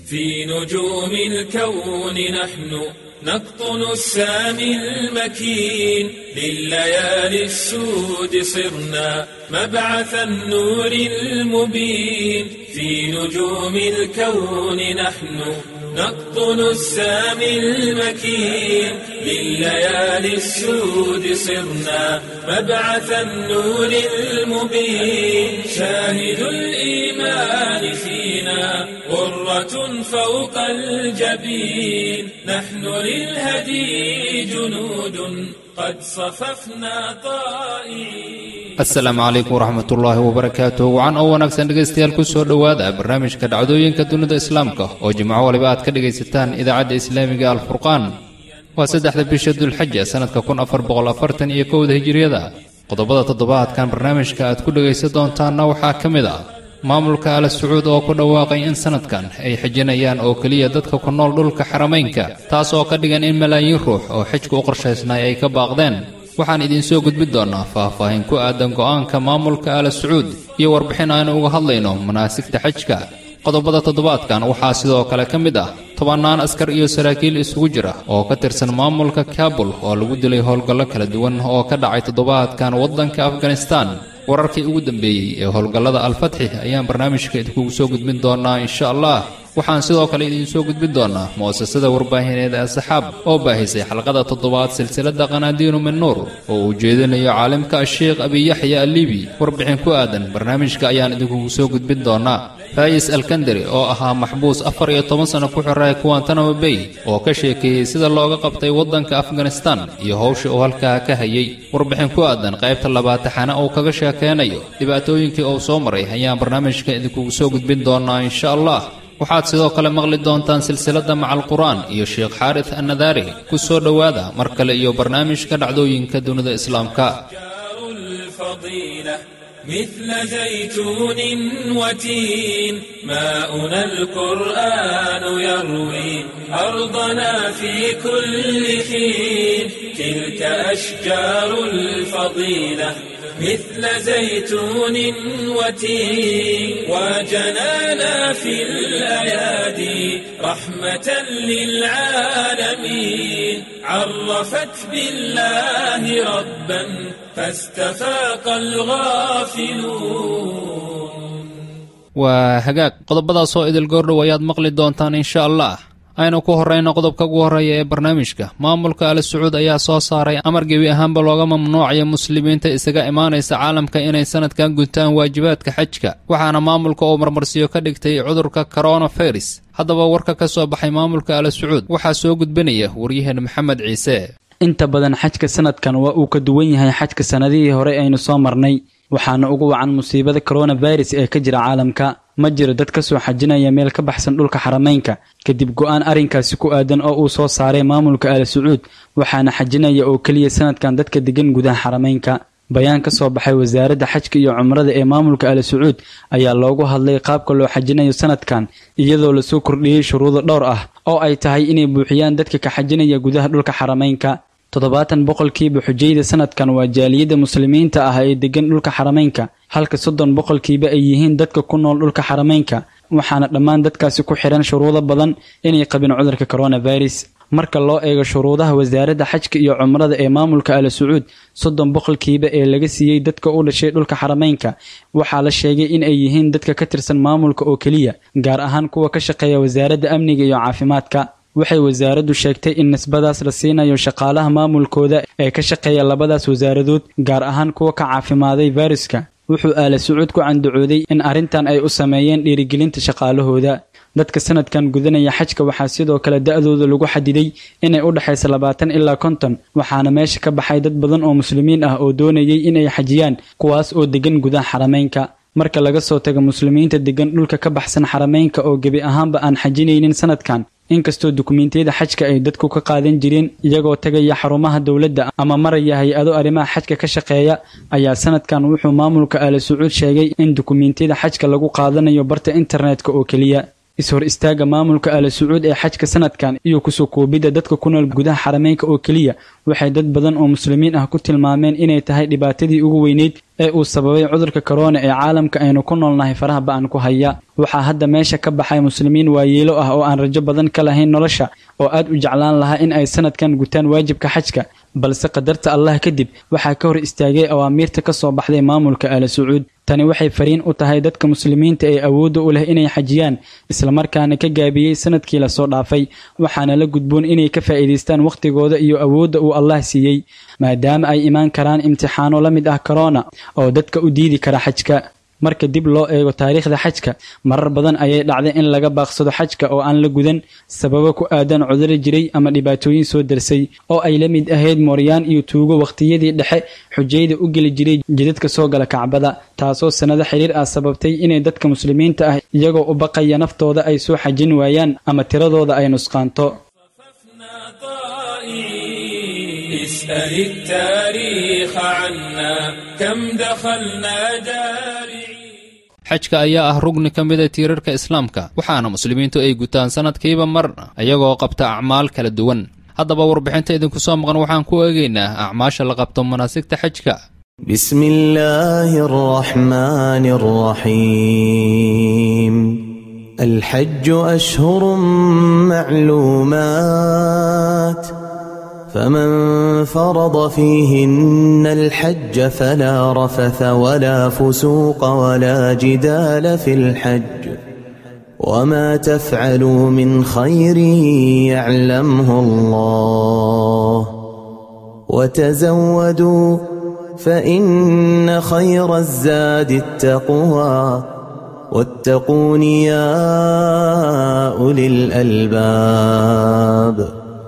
في نجوم الكون نحن نقطن السامي المكين لليالي السود صرنا مبعث النور المبين في نجوم الكون نحن نقطن السامي المكين لليالي السود صرنا مبعث النور المبين شاهد الإيمان فينا غرة فوق الجبين نحن للهدي جنود قد صففنا طائعين asalaamu calaykum waraxmat ullaahi wabarakaatu wacan oo wanaagsan dhegaystayaal ku soo dhowaada barnaamijka dhacdooyinka dunida islaamka oo jimco waliba aad ka dhegaysataan idaacadda islaamiga alfurqaan waa saddexda bisha dulxaja sannadka kun afar boqol afartan iyo kowda hijiriyada qodobada toddobaadkan barnaamijka aad ku dhegaysan doontaanna waxaa ka mid ah maamulka ala sacuud oo ku dhawaaqay in sannadkan ay xijinayaan oo keliya dadka ku nool dhulka xaramaynka taas oo ka dhigan in malaayiin ruux oo xijka u qorshaysnay ay ka baaqdeen waxaan idinsoo gudbin doonnaa faah-faahin ku aadan go'aanka maamulka ala sacuud iyo warbixin aynu uga hadlayno manaasigta xajka qodobada toddobaadkan waxaa sidoo kale ka mid ah tobannaan askar iyo saraakiil isugu jira oo ka tirsan maamulka kaabul oo lagu dilay howlgallo kala duwan oo ka dhacay toddobaadkan waddanka afganistan wararkii ugu dambeeyey ee howlgallada alfatxi ayaan barnaamijka idinkugu soo gudbin doonnaa insha allah waxaan sidoo kale idiinsoo gudbin doonnaa mu'asasada warbaahineed ee saxaab oo baahisay xalqada toddobaad silsiladda qanaadiinu min nuur oo uu jeedinayo caalimka asheekh abiyaxya alibi warbixin ku aadan barnaamijka ayaan idinkugu soo gudbin doonnaa faayis alkandari oo ahaa maxbuus afar iyo toban sano ku xiraya kuwantanamo bay oo ka sheekeeyey sida looga qabtay waddanka afganistan iyo howsha uu halkaa ka hayay warbixin ku aadan qaybta labaataxana uu kaga sheekeynayo dhibaatooyinkii uu soo maray ayaan barnaamijka idinkugu soo gudbin doonnaa insha allah waxaad sidoo kale maqli doontaan silsiladda macal qur-aan iyo sheekh xaaris annadaari ku soo dhowaada mar kale iyo barnaamijka dhacdooyinka dunida islaamka مثل زيتون وتين ماؤنا القرآن يروي أرضنا في كل حين تلك أشجار الفضيلة مثل زيتون وتين وجنانا في الأيادي رحمة للعالمين عرفت بالله ربا فاستفاق الغافلون waa hagaag qodobadaasoo idil goordhow ayaad maqli doontaan insha allah aynu ku horrayno qodobka ugu horreeya ee barnaamijka maamulka ala sacuud ayaa soo saaray amar gebi ahaanba looga mamnuucaya muslimiinta isaga imaanaysa caalamka inay sanadkan guntaan waajibaadka xajka waxaana maamulka uu marmarsiyo ka dhigtay cudurka coronavirus haddaba warka ka soo baxay maamulka ala sacuud waxaa soo gudbinaya waryaheen maxamed ciise inta badan xajka sanadkan waa uu ka duwan yahay xajka sannadihii hore aynu soo marnay waxaana ugu wacan musiibada coronavirus ee ka jira caalamka ma jiro dad ka soo xajinaya meel ka baxsan dhulka xaramaynka kadib go-aan arrinkaasi ku aadan oo uu soo saaray maamulka ala sacuud waxaana xajinaya oo keliya sanadkan dadka degan gudaha xaramaynka bayaan ka soo baxay wasaaradda xajka iyo cumrada ee maamulka ala sacuud ayaa loogu hadlay qaabka loo xajinayo sanadkan iyadoo lasoo kordhiyey shuruudo dhowr ah oo ay tahay inay buuxiyaan dadka ka xajinaya gudaha dhulka xaramaynka toddobaatan boqolkiiba xujayda sanadkan waa jaaliyadda muslimiinta ah ee degan dhulka xaramaynka halka soddon boqolkiiba ay yihiin dadka ku nool dhulka xaramaynka waxaana dhammaan dadkaasi ku xidhan shuruudo badan inay qabin cudurka coronavirus marka loo eego shuruudaha wasaaradda xajka iyo cumrada ee maamulka ala sacuud soddon boqolkiiba ee laga siiyey dadka u dhashay dhulka xaramaynka waxaa la sheegay in ay yihiin dadka ka tirsan maamulka oo keliya gaar ahaan kuwa ka shaqeeya wasaaradda amniga iyo caafimaadka waxay wasaaraddu sheegtay in nisbadaas la siinayo shaqaalaha maamulkooda ee ka shaqeeya labadaas wasaaradood gaar ahaan kuwa ka caafimaaday fayruska wuxuu aala sacuud ku candacooday in arrintan ay u sameeyeen dhiirigelinta shaqaalahooda dadka sanadkan gudanaya xajka waxaa sidoo kale da-dooda lagu xadiday inay u dhexaysa labaatan ilaa konton waxaana meesha ka baxay dad badan oo muslimiin ah oo doonayay inay xajiyaan kuwaas oo degan gudaha xaramaynka marka laga soo tago muslimiinta degan dhulka ka baxsan xaramaynka oo gebi ahaanba aan xajinaynin sanadkan inkastoo dukumiintiyada xajka ay dadku ka qaadan jireen iyagoo tagaya xarumaha dowladda ama maraya hay-ado arrimaha xajka ka shaqeeya ayaa sanadkan wuxuu maamulka ala sacuud sheegay in dukumiintiyada xajka lagu qaadanayo barta internetka oo keliya is-hor istaaga maamulka ala sacuud ee xajka sanadkan iyo kusoo koobidda dadka ku nool gudaha xarameynka oo keliya waxay dad badan oo muslimiin ah ku tilmaameen inay tahay dhibaatadii ugu weyneyd ee uu sababay cudurka korona ee caalamka aynu ku noolnahay faraha ba-an ku haya waxaa hadda meesha ka baxay muslimiin waayeelo ah oo aan rajo badan ka lahayn nolosha oo aad u jeclaan lahaa in ay sanadkan gutaan waajibka xajka balse qadarta allah kadib waxaa ka hor istaagay awaamiirta ka soo baxday maamulka aala sacuud tani waxay fariin u tahay dadka muslimiinta ee awoodda u leh inay xajiyaan islamarkaana ka gaabiyey sanadkii lasoo dhaafay waxaana la gudboon inay ka faa'iidaystaan wakhtigooda iyo awoodda uu allah siiyey maadaama ay imaan karaan imtixaano la mid ah korona oo dadka u diidi kara xajka marka dib loo eego taariikhda xajka marar badan ayay dhacday in laga baaqsado xajka oo aan la gudan sababo ku aadan cuduro jiray ama dhibaatooyin soo darsay oo ay la mid ahayd mooryaan iyo tuugo wakhtiyadii dhexe xujayda u geli jiray jidadka soo gala kacbada taasoo sannado xiriir ah sababtay inay dadka muslimiinta ah iyagoo u baqaya naftooda ay soo xajin waayaan ama tiradooda ay nusqaanto اسأل التاريخ عنا كم دخلنا جارعين xajka ayaa ah rugni ka mida tiirarka islaamka waxaana muslimiintu ay gutaan sannadkiiba mar iyagoo qabta acmaal kala duwan haddaba warbixinta idinku soo maqan waxaan ku eegaynaa acmaasha la qabto manaasigta xajka بسم الله الرحمن الرحيم الحج أشهر معلومات فمن فرض فيهن الحج فلا رفث ولا فسوق ولا جدال في الحج وما تفعلوا من خير يعلمه الله وتزودوا فإن خير الزاد التقوى واتقون يا أولي الألباب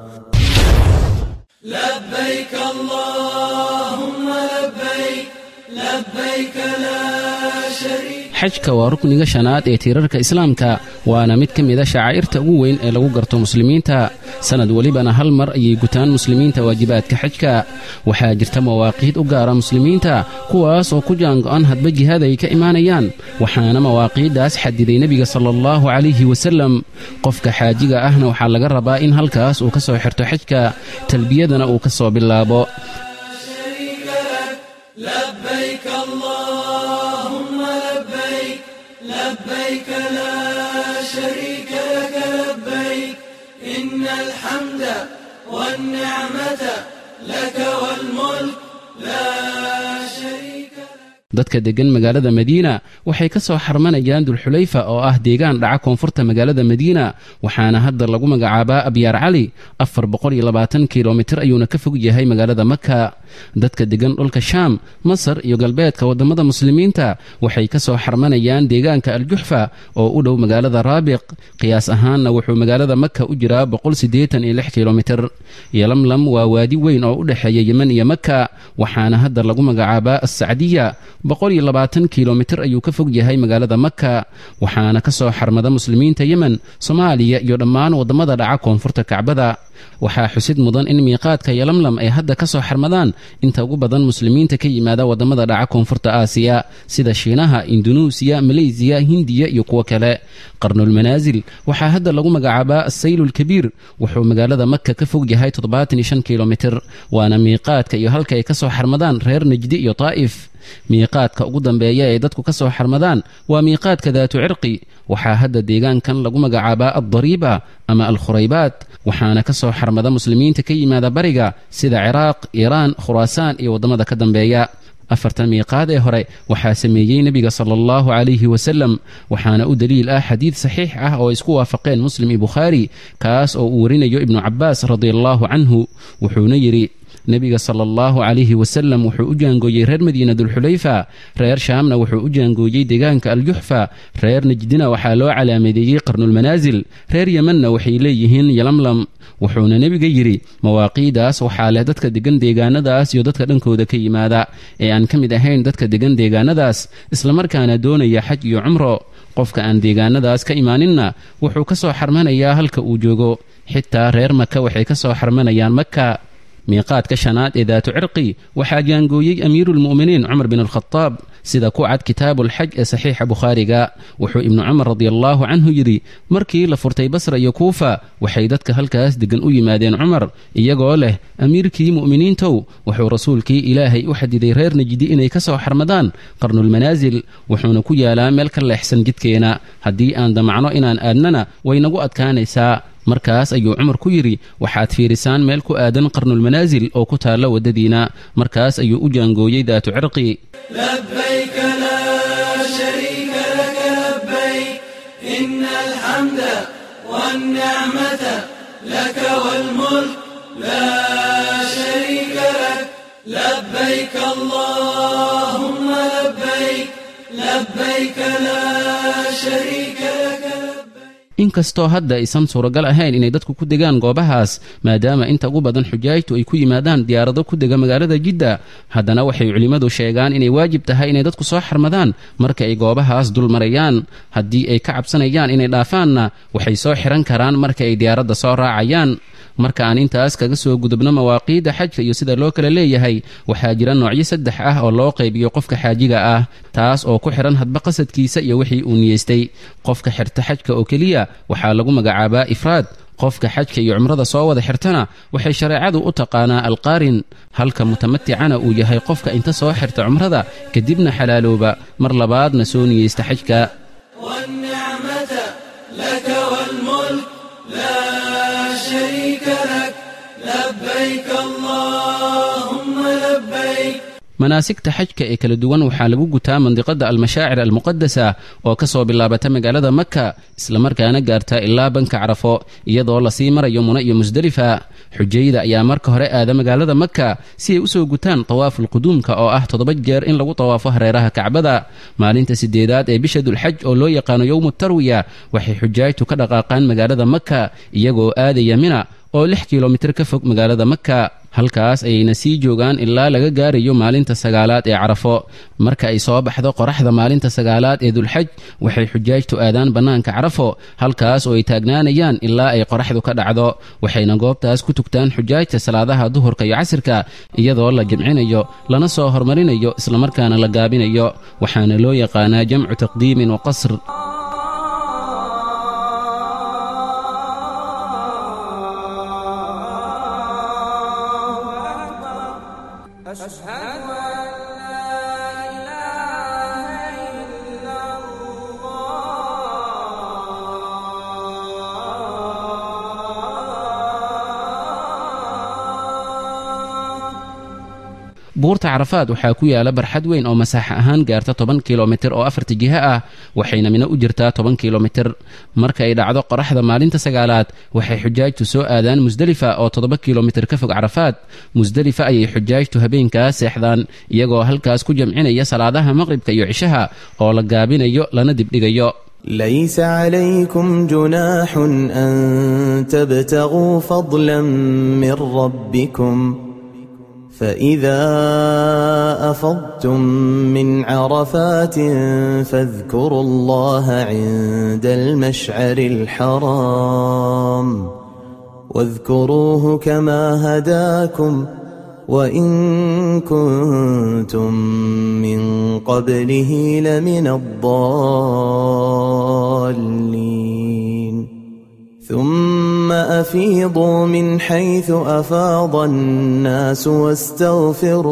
لبيك اللهم لبيك لبيك لا شريك xajka waa rukniga shanaad ee tiirarka islaamka waana mid ka mida shacaa'irta ugu weyn ee lagu garto muslimiinta sannad welibana hal mar ayay gutaan muslimiinta waajibaadka xajka waxaa jirta mawaaqiid u gaara muslimiinta kuwaas oo ku jaango'an hadba jihaad ay ka imaanayaan waxaana mawaaqiiddaas xadiday nebiga sala allahu calayhi wasallam qofka xaajiga ahna waxaa laga rabaa in halkaas uu ka soo xirto xajka talbiyadana uu ka soo bilaabo لبيك اللهم لبيك لبيك لا شريك لك لبيك إن الحمد والنعمة لك والملك لا شريك لك dadka deggan magaalada madiina waxay ka soo xarmanayaan dulxulayfa oo ah deegaan dhaca koonfurta magaalada madiina waxaana hadda lagu magacaabaa abyaar cali afar boqoliyoabaatankilomitir ayuuna ka fog yahay magaalada maka dadka deggan dhulka shaam masar iyo galbeedka waddamada muslimiinta waxay ka soo xarmanayaan deegaanka aljuxfa oo u dhow magaalada raabiq qiyaas ahaanna wuxuu magaalada maka u jiraa boqolsideetaniyoxkilomitir yolamlam waa waadi weyn oo u dhexeeya yemen iyo maka waxaana hadda lagu magacaabaa assacdiya boqoliyo labaatan kilomitir ayuu ka fog yahay magaalada maka waxaana ka soo xarmada muslimiinta yemen soomaaliya iyo dhammaan waddamada dhaca koonfurta kacbada waxaa xusid mudan in miiqaadka yolamlam ay hadda ka soo xarmadaan inta ugu badan muslimiinta ka yimaada waddamada dhaca koonfurta aasiya sida shiinaha indunuusiya maleysiya hindiya iyo kuwo kale qarnulmanaasil waxaa hadda lagu magacaabaa assaylulkabiir wuxuu magaalada maka ka fog yahay kilomitir waana miiqaadka iyo halka ay ka soo xarmadaan reer najdi iyo taa'if miiqaadka ugu dambeeya ee dadku ka soo xarmadaan waa miiqaadka daatu cirqi waxaa hadda deegaankan lagu magacaabaa addariiba ama alkhuraybaad waxaana ka soo xarmada muslimiinta ka yimaada bariga sida ciraaq iiraan khuraasaan iyo waddamada ka dambeeya afartan miiqaad ee hore waxaa sameeyey nebiga sala allahu calayhi wasalam waxaana u daliil ah xadiid saxiix ah oo isku waafaqeen muslim iyo bukhaari kaas oo uu warinayo ibnu cabbaas radiallahu canhu wuxuuna yidhi nebiga sala allahu calayhi wasalam wuxuu u jaangooyey reer madiina dulxulayfa reer shaamna wuxuu u jaangooyey deegaanka aljuxfa reer najdina waxaa loo calaamadeeyey qarnulmanaasil reer yemanna waxay leeyihiin yalamlam wuxuuna nebiga yidhi mawaaqiidaas waxaa leh dadka degan deegaanadaas iyo dadka dhankooda ka yimaada ee aan ka mid ahayn dadka degan deegaanadaas islamarkaana doonaya xaj iyo cumro qofka aan deegaanadaas ka imaaninna wuxuu ka soo xarmanayaa halka uu joogo xitaa reer maka waxay ka soo xarmanayaan maka miiqaadka shanaad ee daatu cirqi waxaa jaangooyey amiiruulmu'miniin cumar bin alkhadaab sida ku cad kitaabuulxaj ee saxiixa bukhaariga wuxuu ibnu cumar radiallaahu canhu yidhi markii la furtay basra iyo kuufa waxay dadka halkaas deggan u yimaadeen cumar iyagoo leh amiirkii mu'miniintow wuxuu rasuulkii ilaahay u xadiday reer najdi inay ka soo xarmadaan qarnulmanaasil wuxuuna ku yaalaa meel ka leexsan jidkeena haddii aan damacno inaan aadnana way nagu adkaanaysaa markaas ayuu cumar ku yidhi waxaad fiirisaan meel ku aadan qarnulmanaasil oo ku taalla waddadiina markaas ayuu u jaangooyey daatu cirqi لبيك لا شريك لك لبيك إن الحمد والنعمة لك والملك لا شريك لك لبيك اللهم لبيك لبيك لا شريك لك لبيك inkastoo hadda aysan suuragal ahayn inay dadku ku degaan goobahaas maadaama inta ugu badan xujaajtu ay ku yimaadaan diyaarado ku dega magaalada jidda haddana waxay culimmadu sheegaan inay waajib tahay inay dadku soo xarmadaan marka ay goobahaas dul marayaan haddii ay ka cabsanayaan inay dhaafaanna waxay soo xihan karaan marka ay diyaaradda soo raacayaan marka aan intaas kaga soo gudubno mawaaqiidda xajka iyo sida loo kala leeyahay waxaa jira noocyo saddex ah oo loo qaybiyo qofka xaajiga ah taas oo ku xidhan hadba qasadkiisa iyo wixii uu niyeystay qofka xirta xajka oo keliya waxaa lagu magacaabaa ifraad qofka xajka iyo cumrada soo wada xirtana waxay shareecadu u taqaanaa alqaarin halka mutamaticana uu yahay qofka inta soo xirta cumrada kadibna xalaalooba mar labaadna soo niyeysta xajka والنعمة لك والملك لا شريك لك لبيك اللهم لبيك manaasigta xajka ee kala duwan waxaa lagu gutaa mandiqada almashaacir almuqadasa oo ka soo bilaabata magaalada maka islamarkaana gaarta ilaa banka carafo iyadoo lasii marayo muna iyo musdelifa xujayda ayaa marka hore aada magaalada maka si ay usoo gutaan tawaafulquduumka oo ah toddoba jeer in lagu tawaafo hareeraha kacbada maalinta sideedaad ee bisha dulxaj oo loo yaqaano yowmu tarwiya waxay xujaajtu ka dhaqaaqaan magaalada maka iyagoo aadaya mina oo lix kilomitir ka fog magaalada maka halkaas ayayna sii joogaan ilaa laga gaarayo maalinta sagaalaad ee carafo marka ay soo baxdo qoraxda maalinta sagaalaad ee dulxaj waxay xujaajtu aadaan bannaanka carafo halkaas oo ay taagnaanayaan ilaa ay qoraxdu ka dhacdo waxayna goobtaas ku tugtaan xujaajta salaadaha duhurka iyo casirka iyadoo la jimcinayo lana soo hormarinayo islamarkaana la gaabinayo waxaana loo yaqaanaa jamcu taqdiimin wa qasr buurta carafaad waxaa ku yaala barxad weyn oo masaaxa ahaan gaarta toban kilomitir oo afarta jiho ah waxayna mino u jirtaa toban kilomitir marka ay dhacdo qoraxda maalinta sagaalaad waxay xujaajtu soo aadaan musdelifa oo toddoba kilomitir ka fog carafaad musdelifa ayay xujaajtu habeenkaas seexdaan iyagoo halkaas ku jamcinaya salaadaha maqribka iyo cishaha oo la gaabinayo lana dibdhigayo ليس عليكم جناح أن تبتغوا فضلا من ربكم فإذا أفضتم من عرفات فاذكروا الله عند المشعر الحرام واذكروه كما هداكم وإن كنتم من قبله لمن الضالين ثم أفيضوا من حيث أفاض الناس واستغفروا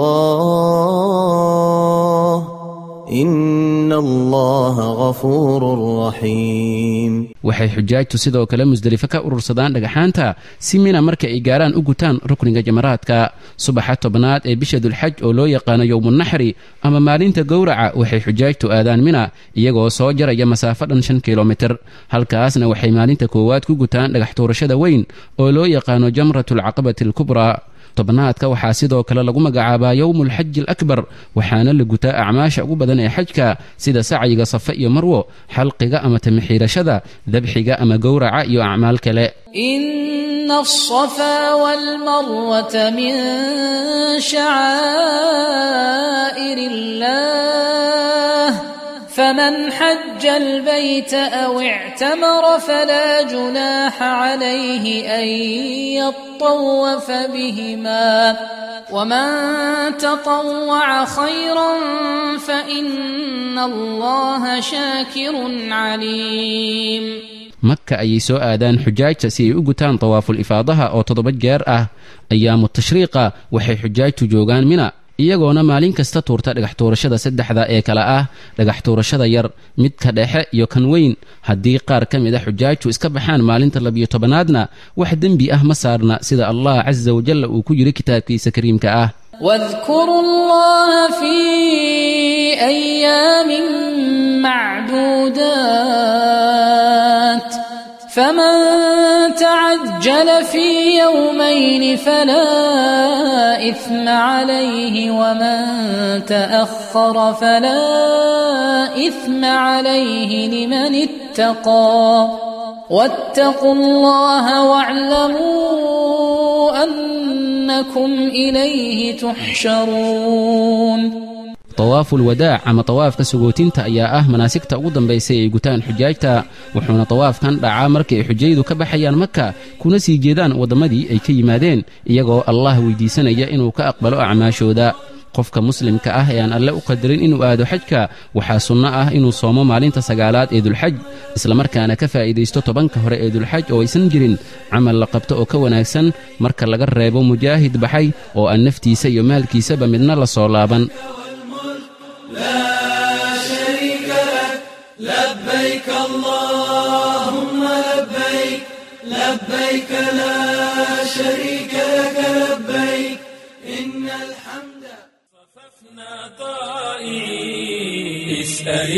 الله إن الله غفور رحيم waxay xujaajtu sidoo kale musdelifo ka urursadaan dhagaxaanta si mina marka ay gaaraan u gutaan rukniga jamaraadka subaxa tobnaad ee bisha dulxaj oo loo yaqaano yowmunaxri ama maalinta gowraca waxay xujaajtu aadaan mina iyagoo soo jaraya masaafo dhan shan kilomitir halkaasna waxay maalinta koowaad ku gutaan dhagax tuurashada weyn oo loo yaqaano jamratulcaqabati alkubraa tobnaadka waxaa sidoo kale lagu magacaabaa yowmulxaji alakbar waxaana la gutaa acmaasha ugu badan ee xajka sida sacyiga safe iyo marwo xalqiga ama tamixiirashada dabxiga ama gowraca iyo acmaal kale إن الصفا والمروة من شعائر الله فمن حج البيت أو اعتمر فلا جناح عليه أن يطوف بهما ومن تطوع خيرا فإن الله شاكر عليم maka ayay soo aadaan xujaajta si ay u gutaan tawaaful ifaadaha oo toddoba jeer ah ayaamu tashriiqa waxay xujaajtu joogaan mina iyagoona maalin kasta tuurta dhagax tuurashada saddexda ee kale ah dhagax tuurashada yar midka dhexe iyo kan weyn haddii qaar ka mid a xujaajtu iska baxaan maalinta labiyo tobanaadna wax dembi ah ma saarna sida allah casa wajalla uu ku yidhi kitaabkiisa kariimka ah واذكروا الله في أيام معدودات فمن تعجل في يومين فلا إثم عليه ومن تأخر فلا إثم عليه لمن اتقى واتقوا الله واعلموا أنكم إليه تحشرون tawaaful wadaac ama tawaafka sagootinta ayaa ah manaasigta ugu dambaysa ay gutaan xujaajta wuxuuna tawaafkan dhacaa markii ay xujayadu ka baxayaan maka kuna sii jeedaan wadammadii ay ka yimaadeen iyagoo allah weydiisanaya inuu ka aqbalo acmaashooda qofka muslimka ah ee aan alle u qadarin inuu aado xajka waxaa sunno ah inuu soomo maalinta sagaalaad ee dulxaj islamarkaana ka faa'iidaysto tobanka hore ee dulxaj oo aysan jirin camal la qabto oo ka wanaagsan marka laga reebo mujaahid baxay oo aan naftiisa iyo maalkiisaba midna la soo laaban لا شريك لك لبيك اللهم لبيك لبيك لا شريك لك لبيك إن الحمد صففنا طائعين اسأل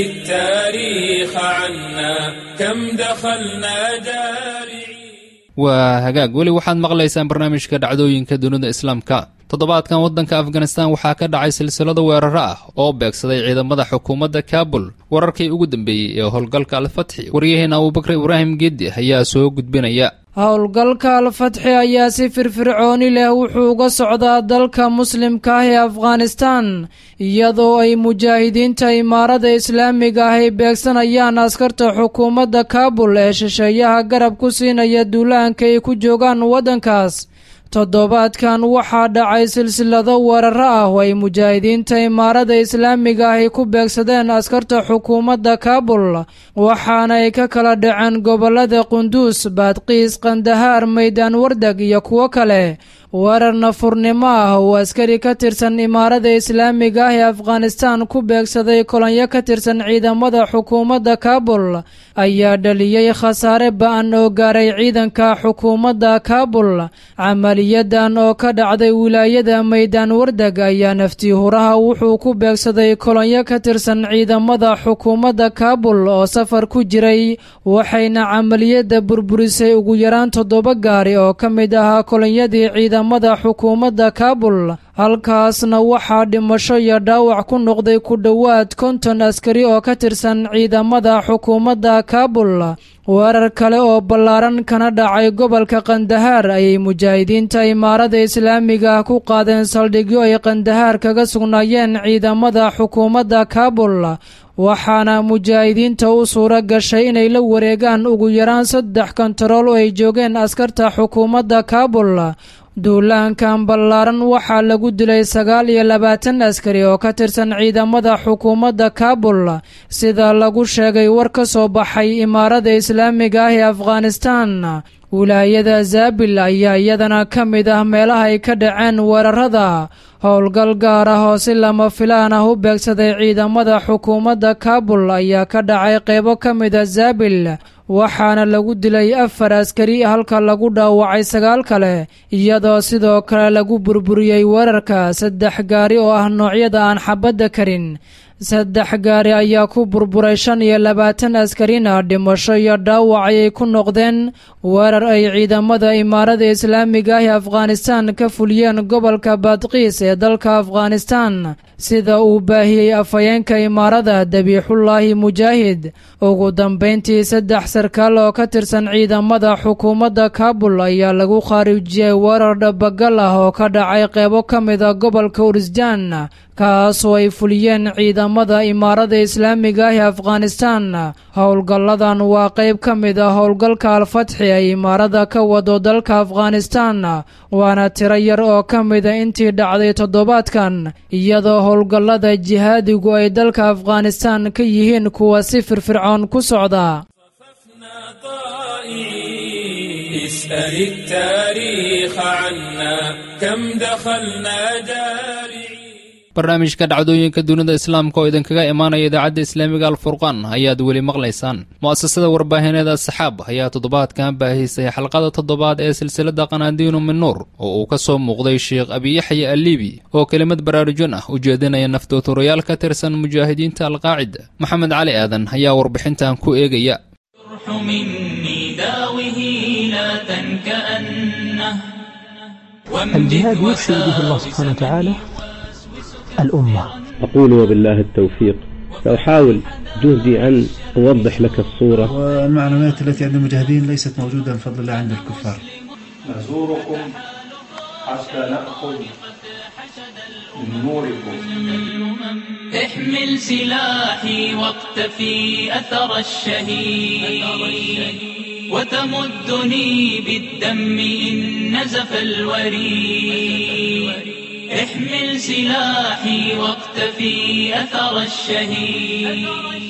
التاريخ عنا كم دخلنا دارعين waa hagaag weli waxaad maqlaysaan barnaamijka dhacdooyinka dunida islaamka toddobaadkan waddanka afganistan waxaa ka dhacay silsilado weeraro ah oo beegsaday ciidamada xukuumadda kaabul wararkii ugu dambeeyey ee howlgalka alfatxi waryaheena abuubakar ibraahim geedi ayaa soo gudbinaya howlgalka alfatxi ayaa si firfircooni leh wuxuu uga socdaa dalka muslimka ah ee afghanistan iyadoo ay mujaahidiinta imaarada islaamiga ah ay beegsanayaan askarta xukuumadda kaabul ee shisheeyaha garab ku siinaya duulaanka ay ku joogaan waddankaas toddobaadkan waxaa dhacay silsilado weeraro ah oo ay mujaahidiinta imaarada islaamiga ah ay ku beegsadeen askarta xukuumadda kaabul waxaana ay ka kala dhaceen gobollada qunduus baadqiis kandahaar maydaan wardag iyo kuwo kale weerar nafurnimo ah oo askari ka tirsan imaarada islaamiga ah ee afghanistan ku beegsaday kolonyo ka tirsan ciidamada xukuumadda kaabul ayaa dhaliyey khasaare ba-an oo gaaray ciidanka xukuumadda kaabul camaliyadan oo ka dhacday wilaayada maydaan wardag ayaa naftii huraha wuxuu ku beegsaday kolonyo ka tirsan ciidamada xukuumadda kaabul oo safar ku jiray waxayna camaliyadda burburisay ugu yaraan toddoba gaari oo ka mid ahaa kolonyadii ciidamada xukuumadda kaabul halkaasna waxaa dhimasho iyo dhaawac ku noqday ku dhowaad konton askari oo ka tirsan ciidamada xukuumadda kaabul weerar kale oo ballaaran kana dhacay gobolka kandahaar ayay mujaahidiinta imaarada islaamiga ah ku qaadeen saldhigyo ay kandahaar kaga sugnaayeen ciidamada xukuumadda kaabul waxaana mujaahidiinta u suuro gashay inay la wareegaan ugu yaraan saddex kontarool oo ay joogeen askarta xukuumadda kaabul duulaankan ballaaran waxaa lagu dilay sagaal iyo labaatan askari oo ka tirsan ciidamada xukuumadda kaabul sida lagu sheegay war ka soo baxay imaarada islaamiga ah ee afghanistan wilaayada zaabil ayaa iyadana ka mid ah meelaha ay ka dhaceen weerarada howlgal gaar ah oo si lama filaan ah u beegsaday ciidamada xukuumadda kaabul ayaa ka dhacay qeybo ka mida zaabil waxaana lagu dilay afar askari halka lagu dhaawacay sagaal kale iyadoo sidoo kale lagu burburiyey weerarka saddex gaari oo ah noocyada aan xabadda karin saddex gaari ayaa ku burburay shan iyo labaatan askarina dhimasho iyo dhaawac ayay ku noqdeen weerar ay ciidamada imaarada islaamiga ah ee afghanistan ka fuliyeen gobolka baadqiis ee dalka afghanistan sida uu baahiyey afhayeenka imaarada dabiixullaahi mujaahid ugu dambayntii saddex sarkaal oo ka tirsan ciidamada xukuumadda kaabul ayaa lagu khaarijiyey weerar dhabagal ah oo ka dhacay qeybo ka mida gobolka urisjaan kaasoo ay fuliyeen ciidamada imaarada islaamiga ah ee afghanistan howlgalladan waa qayb ka mid a howlgalka alfatxi ay imaarada ka wado dalka afghanistan waana tiro yar oo ka mida intii dhacday toddobaadkan iyadoo howlgallada jihaadigu ay dalka afghanistan ka yihiin kuwa si firfircoon ku socda اسأل التاريخ عنا كم دخلنا جارعين barnaamijka dhacdooyinka dunida islaamka oo idinkaga imaanaya idaacadda islaamiga alfurqaan ayaad weli maqlaysaan mu'asasada warbaahineed asaxaab ayaa toddobaadkan baahisay xalqada toddobaad ee silsilada qanaadiinu min nuur oo uu ka soo muuqday sheekh abiyaxya aliibi oo kelimad baraarujin ah u jeedinaya naftooturayaal ka tirsan mujaahidiinta alqaacida maxamed cali aadan ayaa warbixintan ku eegaya الجهاد يرشد به الله سبحانه وتعالى الأمة أقول وبالله التوفيق سأحاول جهدي أن أوضح لك الصورة والمعلومات التي عند المجاهدين ليست موجودة بفضل الله عند الكفار نزوركم حتى نأخذ من نوركم احمل سلاحي واقتفي أثر الشهيد وتمدني بالدم إن نزف الوريد احمل سلاحي واقتفي أثر الشهيد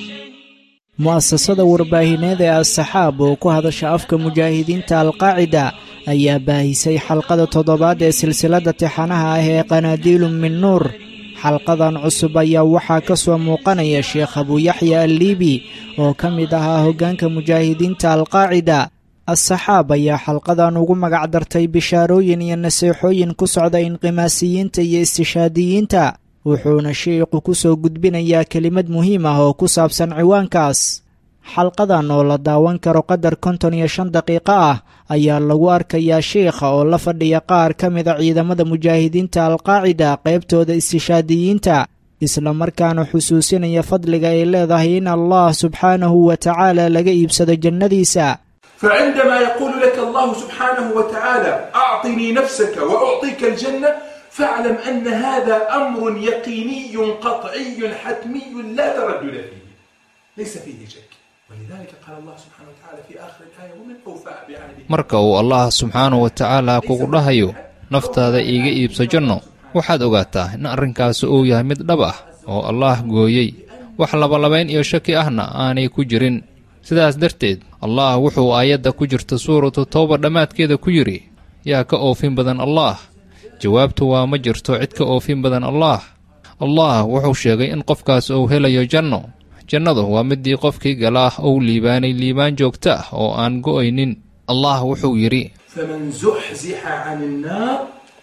mu'asasada warbaahineed ee as-saxaab oo ku hadasha afka mujaahidiinta alqaacida ayaa baahisay xalqada toddobaad ee silsiladda tixanaha ah ee qanaadiilu min nuur xalqadan cusub ayaa waxaa ka soo muuqanaya sheekh abuuyaxya alliibi oo ka mid ahaa hoggaanka mujaahidiinta alqaacida as-saxaab ayaa xalqadan ugu magac dartay bishaarooyin iyo naseexooyin ku socda inqimaasiyiinta iyo istishaadiyiinta wuxuuna sheikhu ku soo gudbinayaa kelimad muhiim ah oo ku saabsan ciwaankaas xalqadan oo la daawan karo qadar konton iyo shan daqiiqo ah ayaa lagu arkayaa sheikha oo la fadhiya qaar ka mida ciidamada mujaahidiinta alqaacida qaybtooda istishaadiyiinta islamarkaana xusuusinaya fadliga ay leedahay in allah subxaanahu wa tacaala laga iibsado jannadiisa فعندما يقول لك الله سبحانه وتعالى أعطني نفسك وأعطيك الجنة فاعلم أن هذا أمر يقيني قطعي حتمي لا تردد فيه ليس فيه شك ولذلك قال الله سبحانه وتعالى في آخر الآية ومن أوفى بعهده marka uu allah subxaanahu wa tacaala kugu dhahayo naftaada iiga iibso janno waxaad ogaataa in arrinkaasi uu yahay mid dhab ah oo allaah gooyey wax labalabayn iyo shaki ahna aanay ku jirin sidaas darteed allah wuxuu aayadda ku jirta suuratu towba dhammaadkeeda ku yidhi yaa ka oofin badan allaah jawaabtu waa ma jirto cid ka oofin badan allaah allah wuxuu sheegay in qofkaas uu helayo janno jannadu waa midii qofkii galaah uu liibaanay liibaan joogto ah oo aan go'aynin allah wuxuu yidhi فمن زحزح عن النار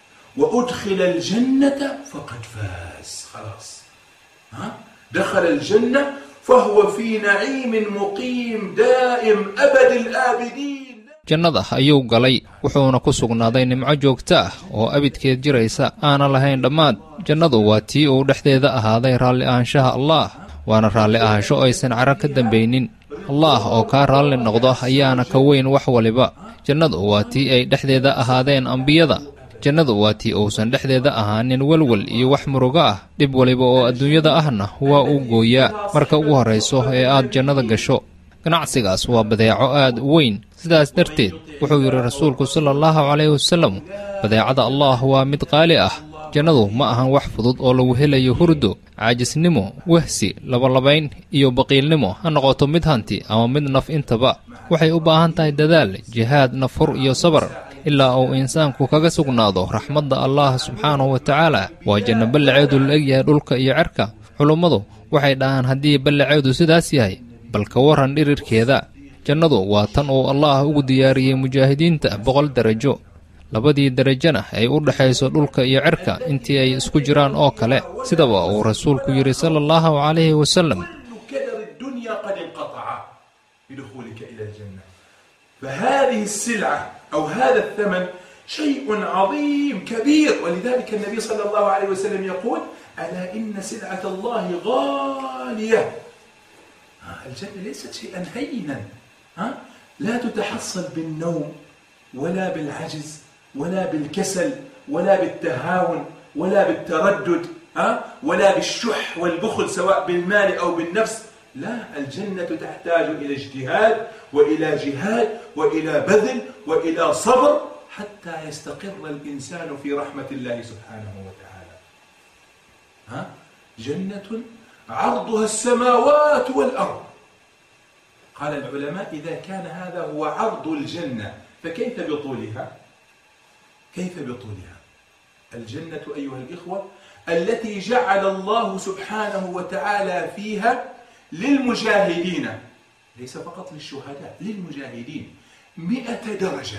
وأدخل الجنة فقد فاز خلاص ها؟ دخل الجنة فهو في نعيم مقيم دائم أبد الآبدين jannada ayuu galay wuxuuna ku sugnaaday nimco joogto ah oo abidkeed jiraysa aana lahayn dhammaad jannadu waa tii uu dhexdeeda ahaaday raalli ahaanshaha allaah waana raalli ahaansho aysan caro ka dambaynin allaah oo kaa raalli noqdo ayaana ka weyn wax waliba jannadu waa tii ay dhexdeeda ahaadeen ambiyada jannadu waa tii uusan dhexdeeda ahaanin welwel iyo wax murugo ah dhib waliba oo adduunyada ahna waa uu gooyaa marka ugu horrayso ee aad jannada gasho ganacsigaas waa badeeco aad u weyn sidaas darteed wuxuu yidhi rasuulku sala allahu calayhi wasallam badeecada allaah waa mid qaali ah jannadu ma ahan wax fudud oo lagu helayo hurdo caajisnimo wehsi labalabayn iyo baqiilnimo ha noqoto mid hanti ama mid naf intaba waxay u baahan tahay dadaal jihaad nafhur iyo sabar ilaa uu insaanku kaga sugnaado raxmadda allah subxaanahu wa tacaala waa janno ballaceedu la egyahay dhulka iyo cerka culummadu waxay dhahaan haddii ballaceedu sidaas yahay bal ka warran dhirirkeeda jannadu waa tan uu allaah ugu diyaariyey mujaahidiinta boqol darajo labadii derajana ay u dhexayso dhulka iyo cerka intii ay isku jiraan oo kale sidaba uu rasuulku yidhi sala allahu calayhi wasallam كدر الدنيا قد انقطع بدخولك إلى الجنة فهذه السلعة أو هذا الثمن شيء عظيم كبير ولذلك النبي صلى الله عليه وسلم يقول ألا إن سلعة الله غالية الجنة ليست شيئا هينا ها؟ لا تتحصل بالنوم ولا بالعجز ولا بالكسل ولا بالتهاون ولا بالتردد ها؟ ولا بالشح والبخل سواء بالمال أو بالنفس لا الجنة تحتاج إلى اجتهاد وإلى جهاد وإلى بذل وإلى صبر حتى يستقر الإنسان في رحمة الله سبحانه وتعالى ها؟ جنة عرضها السماوات والأرض قال العلماء إذا كان هذا هو عرض الجنة فكيف بطولها كيف بطولها الجنة أيها الإخوة التي جعل الله سبحانه وتعالى فيها للمجاهدين ليس فقط للشهداء للمجاهدين مئة درجة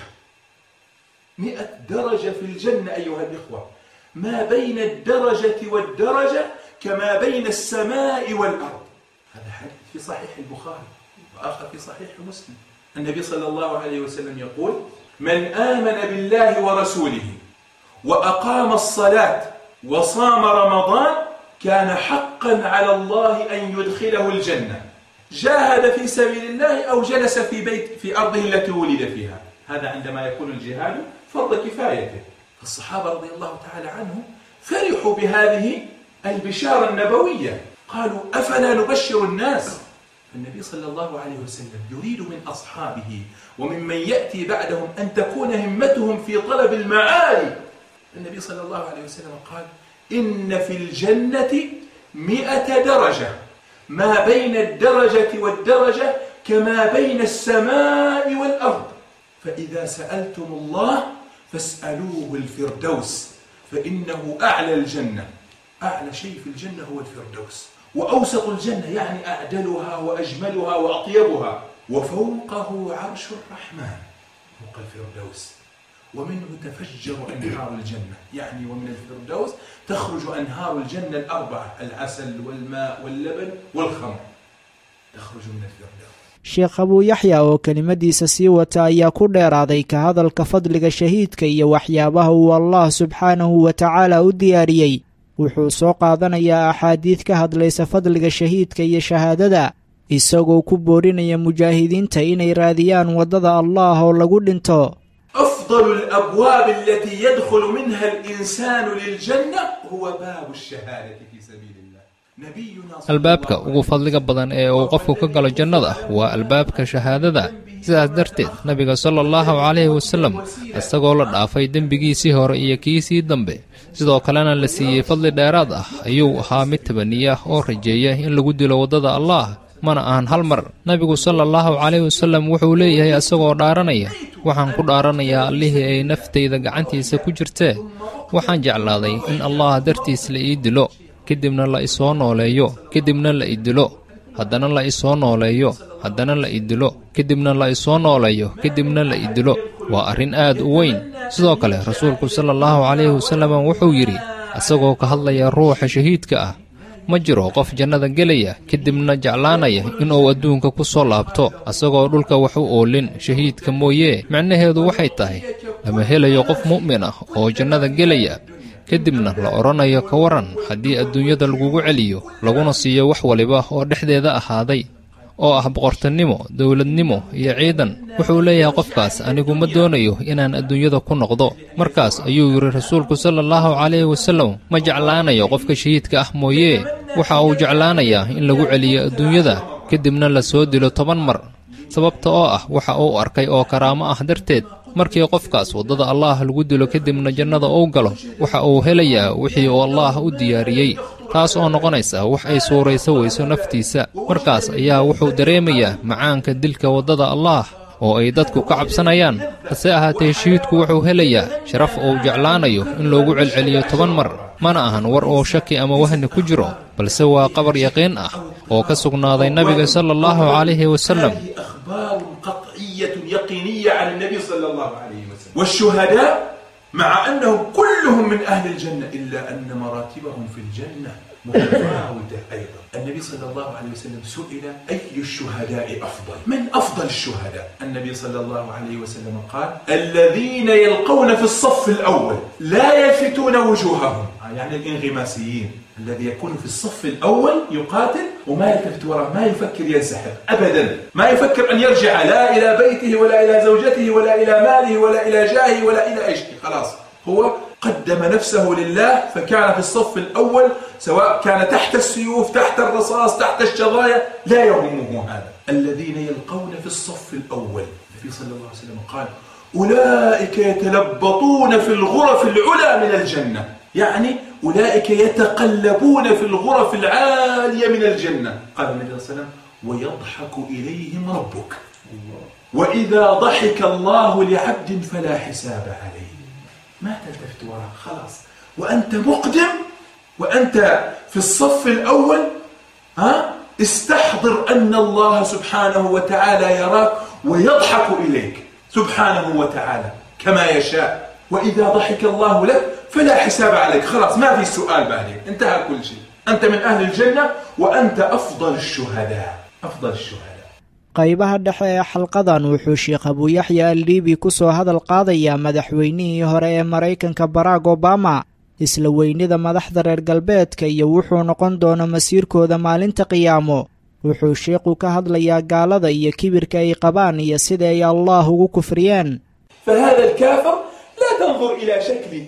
مئة درجة في الجنة أيها الإخوة ما بين الدرجة والدرجة كما بين السماء والأرض هذا حديث في صحيح البخاري وآخر في صحيح مسلم النبي صلى الله عليه وسلم يقول من آمن بالله ورسوله وأقام الصلاة وصام رمضان كان حقا على الله أن يدخله الجنة جاهد في سبيل الله أو جلس في بيت في أرضه التي ولد فيها هذا عندما يكون الجهاد فرض كفايته الصحابة رضي الله تعالى عنهم فرحوا بهذه البشارة النبوية قالوا أفلا نبشر الناس النبي صلى الله عليه وسلم يريد من أصحابه وممن يأتي بعدهم أن تكون همتهم في طلب المعالي النبي صلى الله عليه وسلم قال إن في الجنة مئة درجة ما بين الدرجة والدرجة كما بين السماء والأرض فإذا سألتم الله فاسألوه الفردوس فإنه أعلى الجنة أعلى شيء في الجنة هو الفردوس وأوسط الجنة يعني أعدلها وأجملها وأطيبها وفوقه عرش الرحمن فوق الفردوس ومنه تفجر أنهار الجنة يعني ومن الفردوس تخرج أنهار الجنة الأربعة العسل والماء واللبن والخمر تخرج من الفردوس sheekh abuu yaxya oo kelimadiisa sii wata ayaa ku dheeraaday ka hadalka fadliga shahiidka iyo waxyaabaha uu allah subxaanahu wa tacaala u diyaariyey wuxuu soo qaadanayaa axaadiid ka hadlaysa fadliga shahiidka iyo shahaadada isagoo ku boorinaya mujaahidiinta inay raadiyaan waddada allah oo lagu dhinto أفضل الأبواب التي يدخل منها الإنسان للجنة هو باب الشهادة في سبيل الله نبينا صلى albaabka ugu fadliga badan ee uu qofku ka galo jannada waa albaabka shahaadada sidaas darteed nabiga sala allahu calayhi wasallam isagoo la dhaafay dembigiisii hore iyo kiisii dambe sidoo kalena la siiyey fadli dheeraad ah ayuu ahaa mid tabaniya oo rajeeya in lagu dilo waddada allaah mana ahan hal mar nabigu sala allahu calayhi wasallam wuxuu leeyahay isagoo dhaaranaya waxaan ku dhaaranayaa allihii ay naftayda gacantiisa ku jirtee waxaan jeclaaday in allah dartiis la ii dilo kadibna la isoo nooleeyo kadibna la i dilo haddana la isoo nooleeyo haddana la i dilo kadibna la isoo nooleeyo kadibna la i dilo waa arrin aad u weyn sidoo kale rasuulku sala allahu calayhi wasallam wuxuu yidhi isagoo ka hadlaya ruuxa shahiidka ah ma jiro qof jannada gelaya kadibna jeclaanaya inuu adduunka ku soo laabto asagoo dhulka wax u oolin shahiidka mooyee micnaheedu waxay tahay lama helayo qof mu'min ah oo jannada gelaya kadibna la odhanayo ka waran haddii adduunyada lagugu celiyo laguna siiyo wax waliba oo dhexdeeda ahaaday oo ah boqortinimo dowladnimo iyo ciidan wuxuu leeyahay qofkaas anigu ma doonayo inaan adduunyada ku noqdo markaas ayuu yidhi rasuulku sala allahu calayhi wasallam ma jeclaanayo qofka shahiidka ah mooyee waxa uu jeclaanayaa in lagu celiyo adduunyada kadibna la soo dilo toban mar sababta oo ah waxa uu arkay oo karaamo ah darteed markii qofkaas waddada allaah lagu dilo kadibna jannada uu galo waxa uu helayaa wixii uu allaah u diyaariyey taas oo noqonaysa wax ay suurayso weyso naftiisa markaas ayaa wuxuu dareemayaa macaanka dilka waddada allaah oo ay dadku ka cabsanayaan hase ahaatee shahiidku wuxuu helayaa sharaf uu jeclaanayo in loogu celceliyo toban mar mana ahan war oo shaki ama wahni ku jiro balse waa qabar yaqiin ah oo ka sugnaaday nabiga sala allahu calayhi wasallam أخبار قطعية يقينية عن النبي صلى الله عليه وسلم والشهداء مع أنهم كلهم من أهل الجنة إلا أن مراتبهم في الجنة متفاوتة أيضا النبي صلى الله عليه وسلم سئل أي الشهداء أفضل من أفضل الشهداء النبي صلى الله عليه وسلم قال الذين يلقون في الصف الأول لا يلفتون وجوههم يعني الانغماسيين الذي يكون في الصف الأول يقاتل وما يلتفت وراءه ما يفكر ينسحب أبدا ما يفكر أن يرجع لا إلى بيته ولا إلى زوجته ولا إلى ماله ولا إلى جاهه ولا إلى أي شيء خلاص هو قدم نفسه لله فكان في الصف الأول سواء كان تحت السيوف تحت الرصاص تحت الشظايا لا يهمه هذا الذين يلقون في الصف الأول النبي صلى الله عليه وسلم قال أولئك يتلبطون في الغرف العلى من الجنة يعني أولئك يتقلبون في الغرف العالية من الجنة قال النبي صلى الله عليه وسلم ويضحك إليهم ربك وإذا ضحك الله لعبد فلا حساب عليه ما تلتفت وراء خلاص وأنت مقدم وأنت في الصف الأول ها استحضر أن الله سبحانه وتعالى يراك ويضحك إليك سبحانه وتعالى كما يشاء وإذا ضحك الله لك فلا حساب عليك خلاص ما في سؤال بعدين انتهى كل شيء أنت من أهل الجنة وأنت أفضل الشهداء أفضل الشهداء qaybaha dhexe ee xalqadan wuxuu sheekh abuuyaxya alliibi ku soo hadal qaadayaa madaxweynihii hore ee maraykanka barack obama isla weynida madaxda reer galbeedka iyo wuxuu noqon doono masiirkooda maalinta qiyaamo wuxuu sheekhu ka hadlayaa gaalada iyo kibirka ay qabaan iyo sida ay allah ugu kufriyeen فهذا الكافر لا تنظر إلى شكله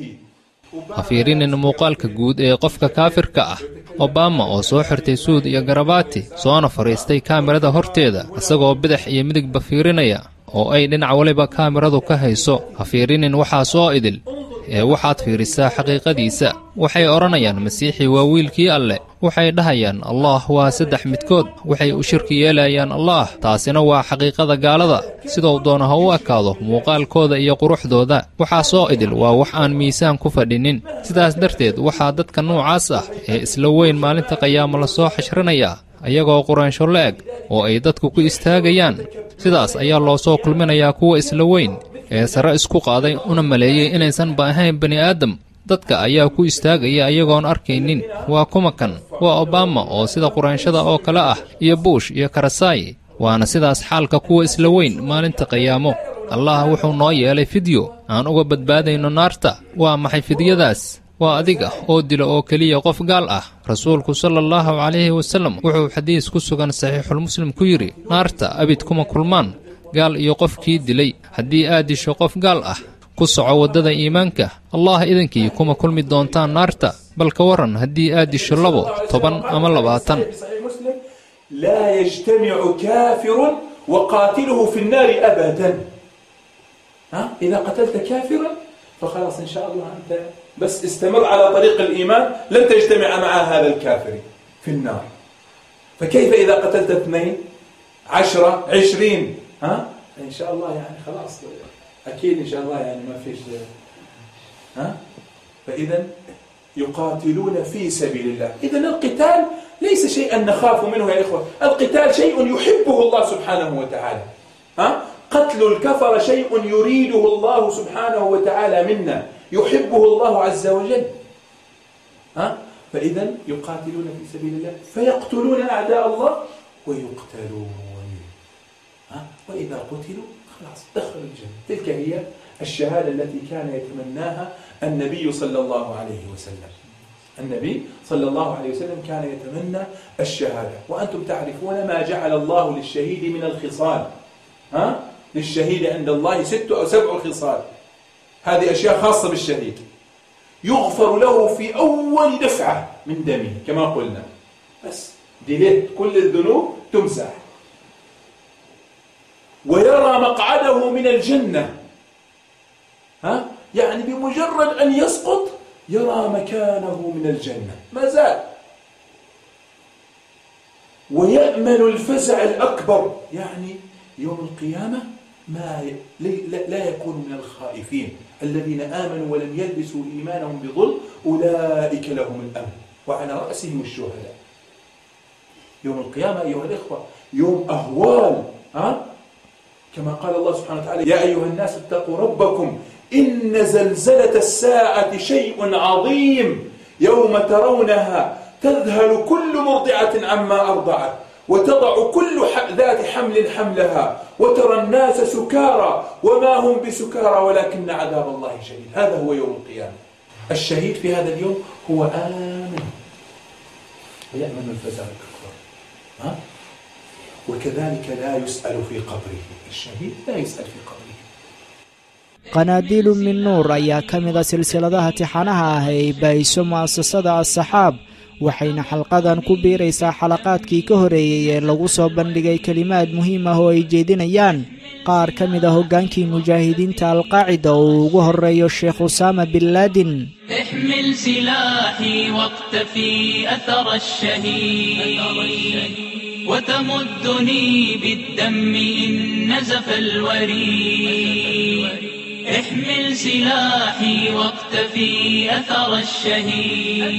ha fiirinin muuqaalka guud ee qofka kaafirka ah obama oo soo xirtay suud iyo garabaati soona fadhiistay kaamirada horteeda isagoo bidix iyo midigba fiirinaya oo ay dhinac waliba kaamiradu ka hayso ha fiirinin waxaa soo idil ee waxaad fiirisaa xaqiiqadiisa waxay odhanayaan masiixii waa wiilkii alleh waxay dhahayaan allah waa saddex midkood waxay u shirki yeelayaan allaah taasina waa xaqiiqada gaalada sidou doono ha u ekaado muuqaalkooda iyo quruxdooda waxaa soo idil waa wax aan miisaan ku fadhinin sidaas darteed waxaa dadka noocaas ah ee isla weyn maalinta qiyaamo la soo xashrinayaa ayagoo quraansho la-eg oo ay dadku ku istaagayaan sidaas ayaa loo soo kulminayaa kuwa isla weyn ee sare isku qaaday una maleeyey inaysanba ahayn bani aadam dadka ayaa ku istaagaya ayagoon arkaynin waa kuma kan waa obama oo sida quraanshada oo kale ah iyo buush iyo karasaayi waana sidaas xaalka kuwa isla weyn maalinta qiyaamo allah wuxuu noo yeelay fidyo aan uga badbaadayno naarta waa maxay fidyadaas waa adiga oo dila oo keliya qof gaal ah rasuulku sala allahu calayhi wasallam wuxuu xadiis ku sugan saxiixulmuslim ku yidhi naarta abid kuma kulmaan gaal iyo qofkii dilay haddii aad disho qof gaal ah ku soco waddada iimaanka allah idankii kuma kulmi doontaan naarta bal ka waran haddii aad disho labo toban ama labaatan لا يجتمع كافر وقاتله في النار أبدا ها؟ إذا قتلت كافرا فخلاص إن شاء الله أنت بس استمر على طريق الإيمان لن تجتمع مع هذا الكافر في النار فكيف إذا قتلت اثنين عشرة عشرين ها؟ إن شاء الله يعني خلاص أكيد إن شاء الله يعني ما فيش ها؟ فإذا يقاتلون في سبيل الله إذا القتال ليس شيئا نخاف منه يا إخوة القتال شيء يحبه الله سبحانه وتعالى ها؟ قتل الكفر شيء يريده الله سبحانه وتعالى منا يحبه الله عز وجل ها؟ فإذا يقاتلون في سبيل الله فيقتلون أعداء الله ويقتلون ها؟ وإذا قتلوا خلاص دخلوا الجنة تلك هي الشهادة التي كان يتمناها النبي صلى الله عليه وسلم النبي صلى الله عليه وسلم كان يتمنى الشهادة وأنتم تعرفون ما جعل الله للشهيد من الخصال ها؟ للشهيد عند الله ست أو سبع خصال هذه أشياء خاصة بالشهيد يغفر له في أول دفعة من دمه كما قلنا بس دليت كل الذنوب تمسح ويرى مقعده من الجنة ها؟ يعني بمجرد أن يسقط يرى مكانه من الجنة ما زال ويأمن الفزع الأكبر يعني يوم القيامة ما لا يكون من الخائفين الذين آمنوا ولم يلبسوا إيمانهم بظلم أولئك لهم الأمن وعلى رأسهم الشهداء يوم القيامة أيها الإخوة يوم أهوال ها؟ كما قال الله سبحانه وتعالى يا أيها الناس اتقوا ربكم إن زلزلة الساعة شيء عظيم يوم ترونها تذهل كل مرضعة عما أرضعت وتضع كل ذات حمل حملها وترى الناس سكارى وما هم بسكارى ولكن عذاب الله شديد هذا هو يوم القيامة الشهيد في هذا اليوم هو آمن ويأمن الفزع الأكبر ها؟ وكذلك لا يسأل في قبره الشهيد لا يسأل في قبره qanaadiilu min nuur ayaa ka mid a silsiladaha tixanaha ah ee ay baahiso mu'asasada as-saxaab waxayna xalqadan ku biiraysaa xalaqaadkii ka horeeyey ee lagu soo bandhigay kelimaad muhiim ah oo ay jeedinayaan qaar ka mid a hoggaankii mujaahidiinta alqaacida oo uu ugu horreeyo sheekh usaama bin laadin احمل سلاحي واقتفي أثر الشهيد وتمدني بالدم إن نزف الوريد احمل سلاحي واقتفي أثر الشهيد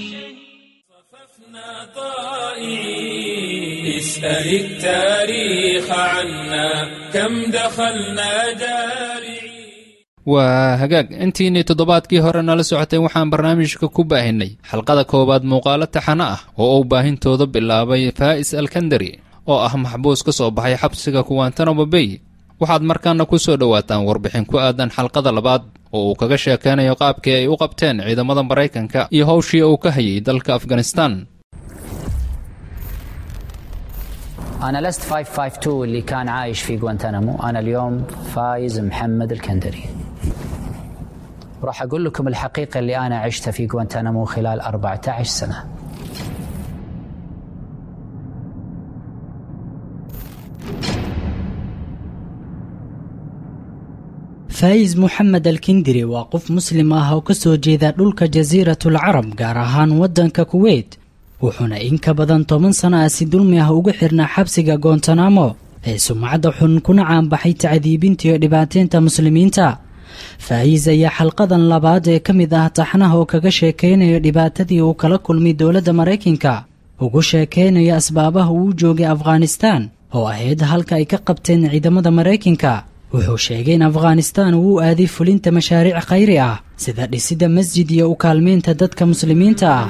اسأل التاريخ عنا كم دخلنا جارعين waa hagaag intiinii toddobaadkii hore nala socotay waxaan barnaamijka ku baahinay xalqada koowaad muuqaalo taxano ah oo uu baahintooda bilaabay faa'is alkandari oo ah maxbuus ka soo baxay xabsiga kuwantanamo bay waxaad markaana ku soo dhowaataan warbixin ku aadan xalqada labaad oo uu kaga sheekaynayo qaabkii ay u qabteen ciidamada maraykanka iyo howshii uu ka hayay dalka afganistan أنا لست 552 اللي كان عايش في غوانتنامو أنا اليوم فايز محمد الكندري راح أقول لكم الحقيقة اللي أنا عشتها في غوانتنامو خلال 14 سنة faa'is moxamed alkindiri waa qof muslim ah oo ka soo jeeda dhulka jasiiratul carab gaar ahaan waddanka kuweyt wuxuuna in ka badan toban sana ah si dulmi ah ugu xirnaa xabsiga goontanamo ee sumcadda xun kuna caanbaxay tacdiibinta iyo dhibaateynta muslimiinta faa'iis ayaa xalqadan labaad ee ka mid ah taxnaha oo kaga sheekaynayo dhibaatadii uu kala kulmay dowladda maraykanka ugu sheekaynaya asbaabaha uu joogay afghanistaan oo ahayd halka ay ka qabteen ciidamada maraykanka wuxuu sheegay in afghanistaan uu u aaday fulinta mashaariic khayri ah sida dhisidda masjid iyo u kaalmeynta dadka muslimiinta ah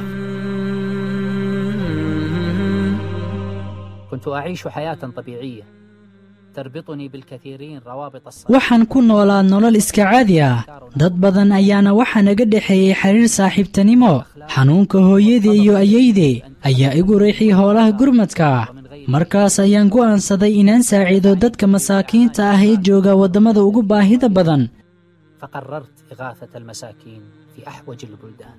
كنت أعيش حياة طبيعية تربطني بالكثيرين روابط الصداقة waxaan ku noolaa nolol iska caadi ah dad badan ayaana waxaa naga dhexeeyey xiriir saaxiibtanimo xanuunka hooyadii iyo ayaydii ayaa igu reexiyay howlaha gurmadka ah markaas ayaan go'aansaday inaan saaciido dadka masaakiinta ah ee jooga waddamada ugu baahida badan فقررت إغاثة المساكين في أحوج البلدان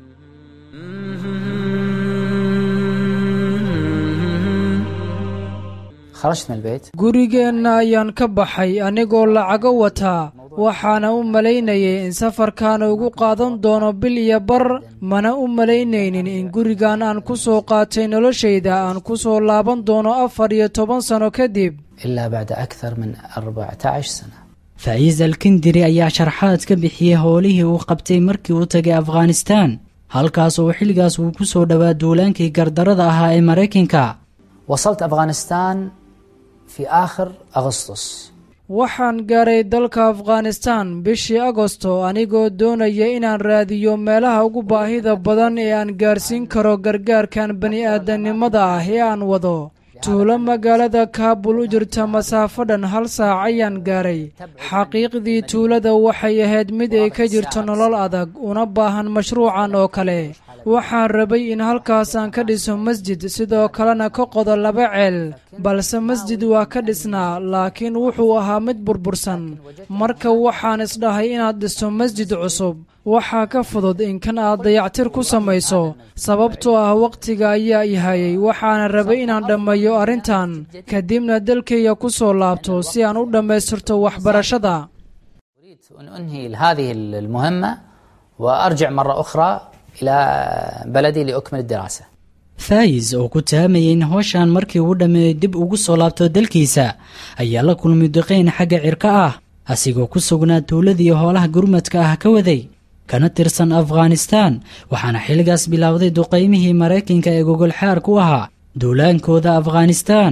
خرجت من البيت gurigeenna ayaan ka baxay anigoo lacago wataa waxaana u malaynayay in safarkaana ugu qaadan doono bil iyo bar mana u malaynaynin in gurigan aan ku soo qaatay noloshayda aan ku soo laaban doono afar iyo toban sano kadib إلا بعد أكثر من 14 سنة faa'iis alkindiri ayaa sharxaad ka bixiyey howlihii uu qabtay markii uu tagay afghanistaan halkaas oo xilligaas uu ku soo dhowaa duulaankii gardarada ahaa ee maraykanka وصلت أفغانستان في آخر أغسطس waxaan gaaray dalka afghanistaan bishii agosto anigoo doonaya inaan raadiyo meelaha ugu baahida badan ee aan gaarsiin karo gargaarkan bani'aadanimada ah ee aan wado tuulo magaalada kaabul u jirta masaafo dhan hal saac ayaan gaaray xaqiiqdii tuulada waxay ahayd mid ay ka jirto nolol adag una baahan mashruucan oo kale waxaan rabay in halkaas aan ka dhiso masjid sidoo kalena ka qodo laba ceel balse masjid waa ka dhisnaa laakiin wuxuu ahaa mid burbursan marka waxaan isdhahay inaad dhisto masjid cusub waxaa ka fudud in kan aad dayactir ku samayso sababtoo ah wakhtiga ayaa i hayay waxaana rabay inaan dhammeeyo arrintan kadibna dalkayga ku soo laabto si aan u dhammaystirto waxbarashada أن أنهي هذه المهمة وأرجع مرة أخرى إلى بلدي لأكمل الدراسة faa'is oo ku taamayay in howshan markii uu dhammeeyo dib ugu soo laabto dalkiisa ayaa la kulmay duqayn xagga cirka ah asigoo ku sugnaa tuuladii howlaha gurmadka ah ka waday kana tirsan afghanistaan waxaana xilligaas bilowday duqaymihii maraykanka ee gogolxaar ku ahaa duulaankooda afghanistaan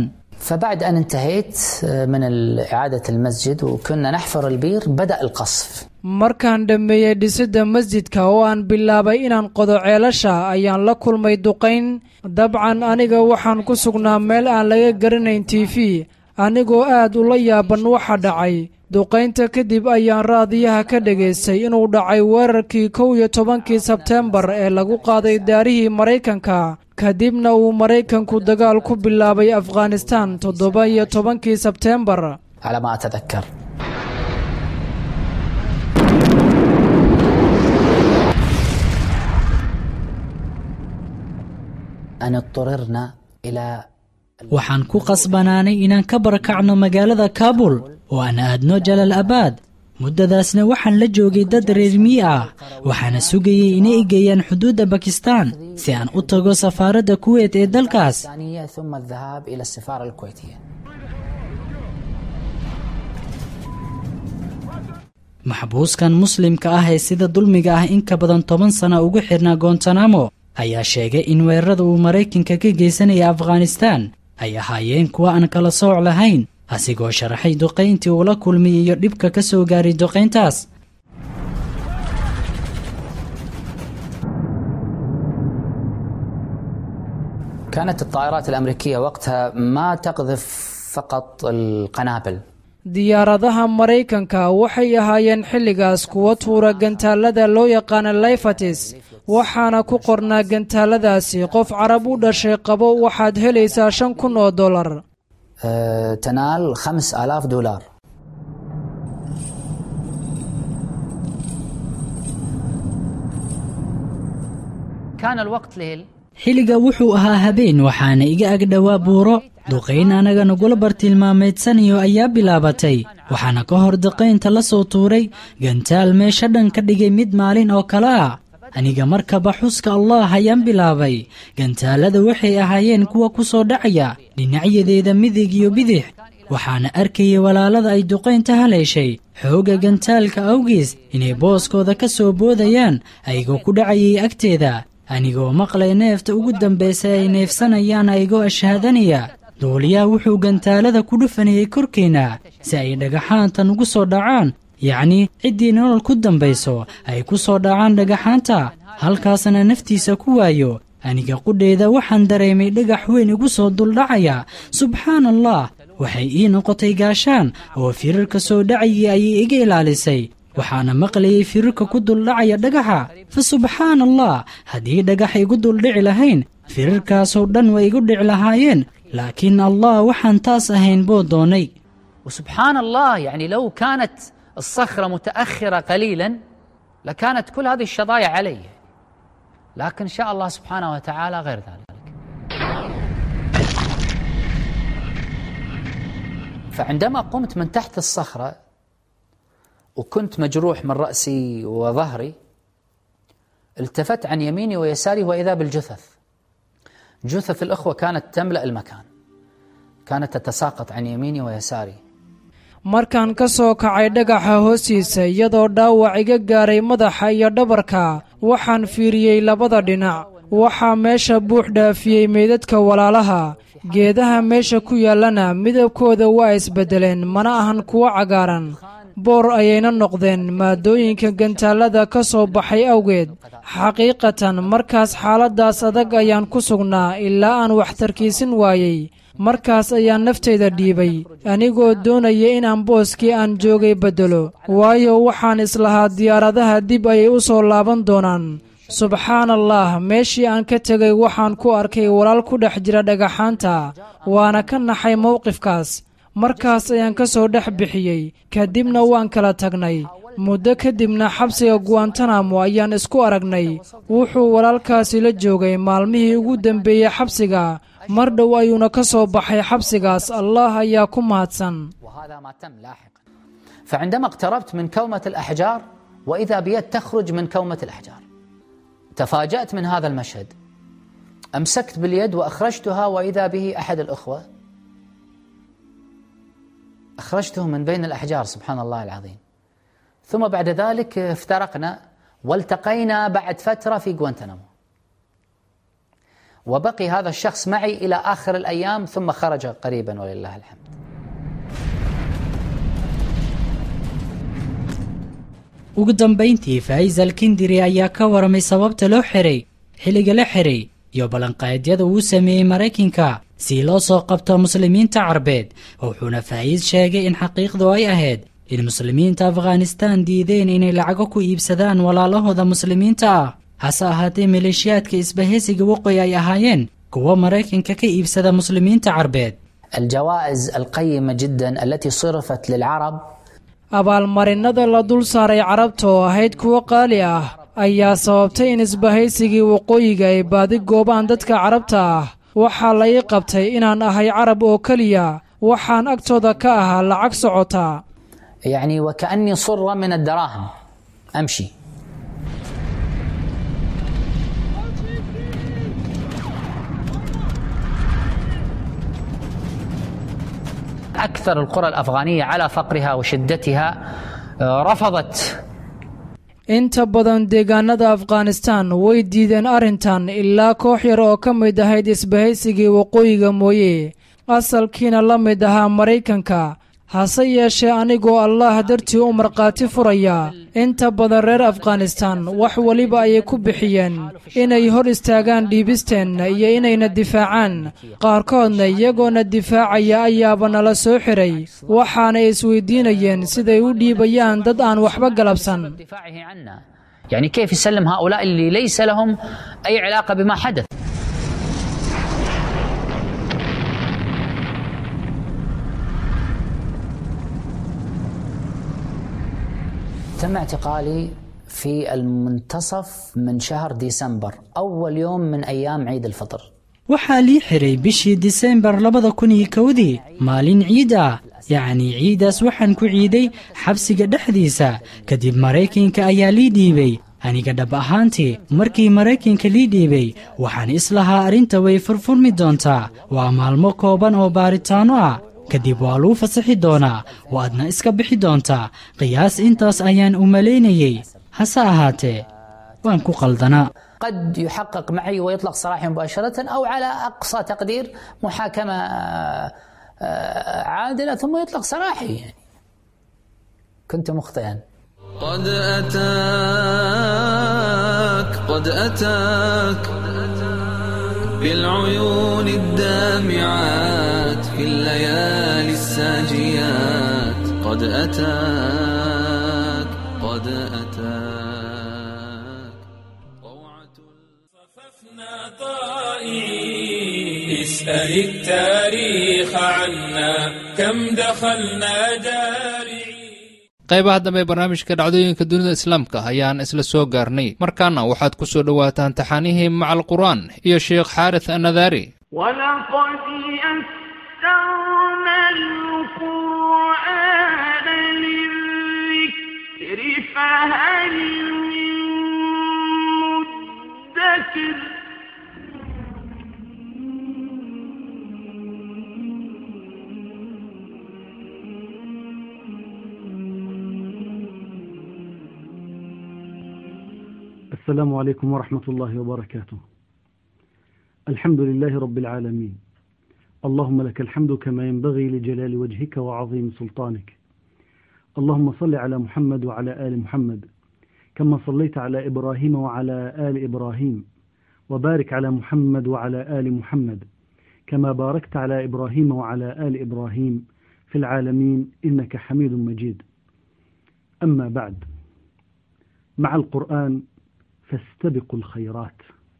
فبعد أن انتهيت من إعادة المسجد وكنا نحفر البير بدأ القصف markaan dhammeeyey dhisidda masjidka oo aan bilaabay inaan qodo ceelasha ayaan la kulmay duqayn dabcan aniga waxaan ku sugnaa meel aan laga garanayn t v anigoo aad ula yaaban waxa dhacay duqaynta kadib ayaan raadiyaha ka dhegaystay inuu dhacay weerarkii kow iyo tobankii sebteembar ee lagu qaaday daarihii maraykanka kadibna uu maraykanku dagaal ku bilaabay afghanistaan toddoba iyo tobankii sebteembar على ما أتذكر أن اضطررنا إلى waxaan ku qasbanaanay inaan ka barakacno magaalada kaabul oo aan aadno jalal abaad muddadaasna waxaan la joogay dad reer miyi ah waxaana sugayey inay igeeyaan xuduudda bakistaan si aan u tago safaaradda kuweyt ee dalkaas الثانية ثم الذهاب إلى السفارة الكويتية maxbuuskan muslimka ah ee sida dulmiga ah in ka badan toban sana ugu xidhnaa gontanamo ayaa sheegay in weerarada uu maraykanka ka geysanaya afghanistaan ay ahaayeen kuwa aan kala sooc lahayn asigoo sharaxay duqayntii uu la kulmay iyo dhibka ka soo gaaray duqayntaas كانت الطائرات الأمريكية وقتها ما تقذف فقط القنابل diyaaradaha maraykanka waxay ahaayeen xilligaas kuwa tuura gantaalada loo yaqaana layfatis waxaana ku qornaa gantaaladaasi qof carab u dhashay qabo waxaad helaysaa shan kun oo dollar آه، تنال خمس آلاف دولار كان الوقت ليل xilliga wuxuu ahaa habeen waxaana iga ag dhowaa buuro duqayn anaga nagula bartilmaameedsanayo ayaa bilaabatay waxaana ka hor duqaynta la soo tuuray gantaal meesha dhan ka dhigay mid maalin oo kale ah aniga markaba xuska allah ayaan bilaabay gantaalada waxay ahaayeen kuwa ku soo dhacaya dhinacyadeeda midig iyo bidix waxaana arkayay walaalada ay duqaynta haleeshay xoogga gantaalka awgiis inay booskooda ka soo boodayaan ayagoo ku dhacayay agteeda anigoo maqlay neefta ugu dambaysa ay neefsanayaan ayagoo ashhaadanaya duuliyaha wuxuu gantaalada ku dhufanayay korkeenna si ay dhagaxaantan ugu soo dhacaan yacni ciddii nolol ku dambayso ay ku soo dhacaan dhagaxaanta halkaasna naftiisa ku waayo aniga qudheeda waxaan dareemay dhagax weyn igu soo duldhacaya subxaan allah waxay ii noqotay gaashaan oo firarka soo dhacayay ayay iga ilaalisay waxaana maqlayay firarka ku duldhacaya dhagaxa fa subxaan allah haddii dhagax igu duldhici lahayn firarkaasoo dhan way igu dhici lahaayeen laakiin allah waxaan taas ahayn buu doonay وسبحان الله يعني لو كانت الصخرة متأخرة قليلا لكانت كل هذه الشظايا علي لكن شاء الله سبحانه وتعالى غير ذلك فعندما قمت من تحت الصخرة وكنت مجروح من رأسي وظهري التفت عن يميني ويساري وإذا بالجثث جثث الأخوة كانت تملأ المكان كانت تتساقط عن يميني ويساري markaan ka soo kacay dhagaxa hoostiisa iyadoo dhaawac iga gaaray madaxa iyo dhabarka waxaan fiiriyey labada dhinac waxaa meesha buux dhaafiyey meydadka walaalaha geedaha meesha ku yaallana midabkooda waa isbeddeleen mana ahan kuwo cagaaran boor ayayna noqdeen maadooyinka gantaalada ka soo baxay awgeed xaqiiqatan markaas xaaladdaas adag ayaan ku sugnaa ilaa aan wax tarkiisin waayey markaas ayaan naftayda dhiibay anigoo doonaya inaan booskii aan joogay beddelo waayo waxaan islahaa diyaaradaha dib ayay u soo laaban doonaan subxaan allah meeshii aan ka tegay waxaan ku arkay walaal ku dhex jira dhagaxaanta waana ka naxay mowqifkaas markaas ayaan ka soo dhex bixiyey kadibna waan kala tagnay muddo kadibna xabsiga guantanamo ayaan isku aragnay wuxuu walaalkaasi la joogay maalmihii ugu dembeeyey xabsiga mar dhow ayuuna ka soo baxay xabsigaas allah ayaa ku mahadsan وهذا ما تم لاحقا فعندما اقتربت من كومة الأحجار وإذا بيد تخرج من كومة الأحجار تفاجأت من هذا المشهد أمسكت باليد وأخرجتها وإذا به أحد الأخوة أخرجته من بين الأحجار سبحان الله العظيم ثم بعد ذلك افترقنا والتقينا بعد فترة في غوانتنامو وبقي هذا الشخص معي إلى آخر الأيام ثم خرج قريبا ولله الحمد ugu dambayntii faa'iis alkindiri ayaa ka waramay sababta loo xiray xilliga la xiray iyo ballanqaadyada uu sameeyey maraykanka si loo soo qabto muslimiinta carbeed wuxuuna faa'iis sheegay in xaqiiqdu ay ahayd in muslimiinta afghanistaan diideen inay lacago ku iibsadaan walaalahooda muslimiinta ah hase ahaatee maleeshiyaadka isbahaysiga waqooyi ay ahaayeen kuwo maraykanka ka iibsada muslimiinta carbeed الجوائز القيمة جدا التي صرفت للعرب abaalmarinada la dul saaray carabta oo ahayd kuwo qaali ah ayaa sababtay in isbahaysigii waqooyiga ay baadi goobaan dadka carabta ah waxaa la ii qabtay inaan ahay carab oo keliya waxaan agtooda ka ahaa lacag socota يعني وكأني صرة من الدراهم أمشي أكثر القرى الأفغانية على فقرها وشدتها آه، رفضت inta badan deegaanada afghanistaan way diideen arrintan ilaa koox yar oo ka mid ahayd isbahaysigii waqooyiga mooye asalkiina la mid ahaa maraykanka hase yeeshee anigoo allaah dartii u markhaati furaya inta badan reer afghanistaan wax weliba ayay ku bixiyeen inay hor istaagaan dhiibisteenna iyo inayna difaacaan qaarkoodna iyagoona difaacaya ayaaba nala soo xiray waxaanay isweydiinayeen siday u dhiibayaan dad aan waxba galabsan دفاعه عنا يعني كيف يسلم هؤلاء اللي ليس لهم أي علاقة بما حدث تم اعتقالي في المنتصف من شهر ديسمبر أول يوم من أيام عيد الفطر waxaa lii xiray bishii disembar labada kun iyo kowdii maalin ciid ah yacnii ciidaas waxaan ku ciiday xabsiga dhexdiisa kadib maraykanka ayaa lii dhiibay aniga dhab ahaantii markii maraykanka lii dhiibay waxaan islahaa arrinta way furfurmi doontaa waa maalmo kooban oo baaritaanno ah kadib waa luu fasaxi doonaa waadna iska bixi doontaa qiyaas intaas ayaan u malaynayey hase ahaatee waan ku qaldanaa قد يحقق معي ويطلق سراحي مباشرة أو على أقصى تقدير محاكمة آه، آه، عادلة ثم يطلق سراحي يعني كنت مخطئا قد أتاك قد أتاك بالعيون الدامعات في الليالي الساجيات قد أتاك قد أتاك اسأل التاريخ عنا كم دخلنا دارعين qaybaha dambe ee barnaamijka dhacdooyinka dunida islaamka ayaan isla soo gaarnay markaana waxaad ku soo dhowaataan taxaanihii macal qur'aan iyo sheekh xaaris annadaari ولقد يسرنا القرآن للذكر فهل من مدكر السلام عليكم ورحمة الله وبركاته الحمد لله رب العالمين اللهم لك الحمد كما ينبغي لجلال وجهك وعظيم سلطانك اللهم صل على محمد وعلى آل محمد كما صليت على إبراهيم وعلى آل إبراهيم وبارك على محمد وعلى آل محمد كما باركت على إبراهيم وعلى آل إبراهيم في العالمين إنك حميد مجيد أما بعد مع القرآن فاستبقوا الخيرات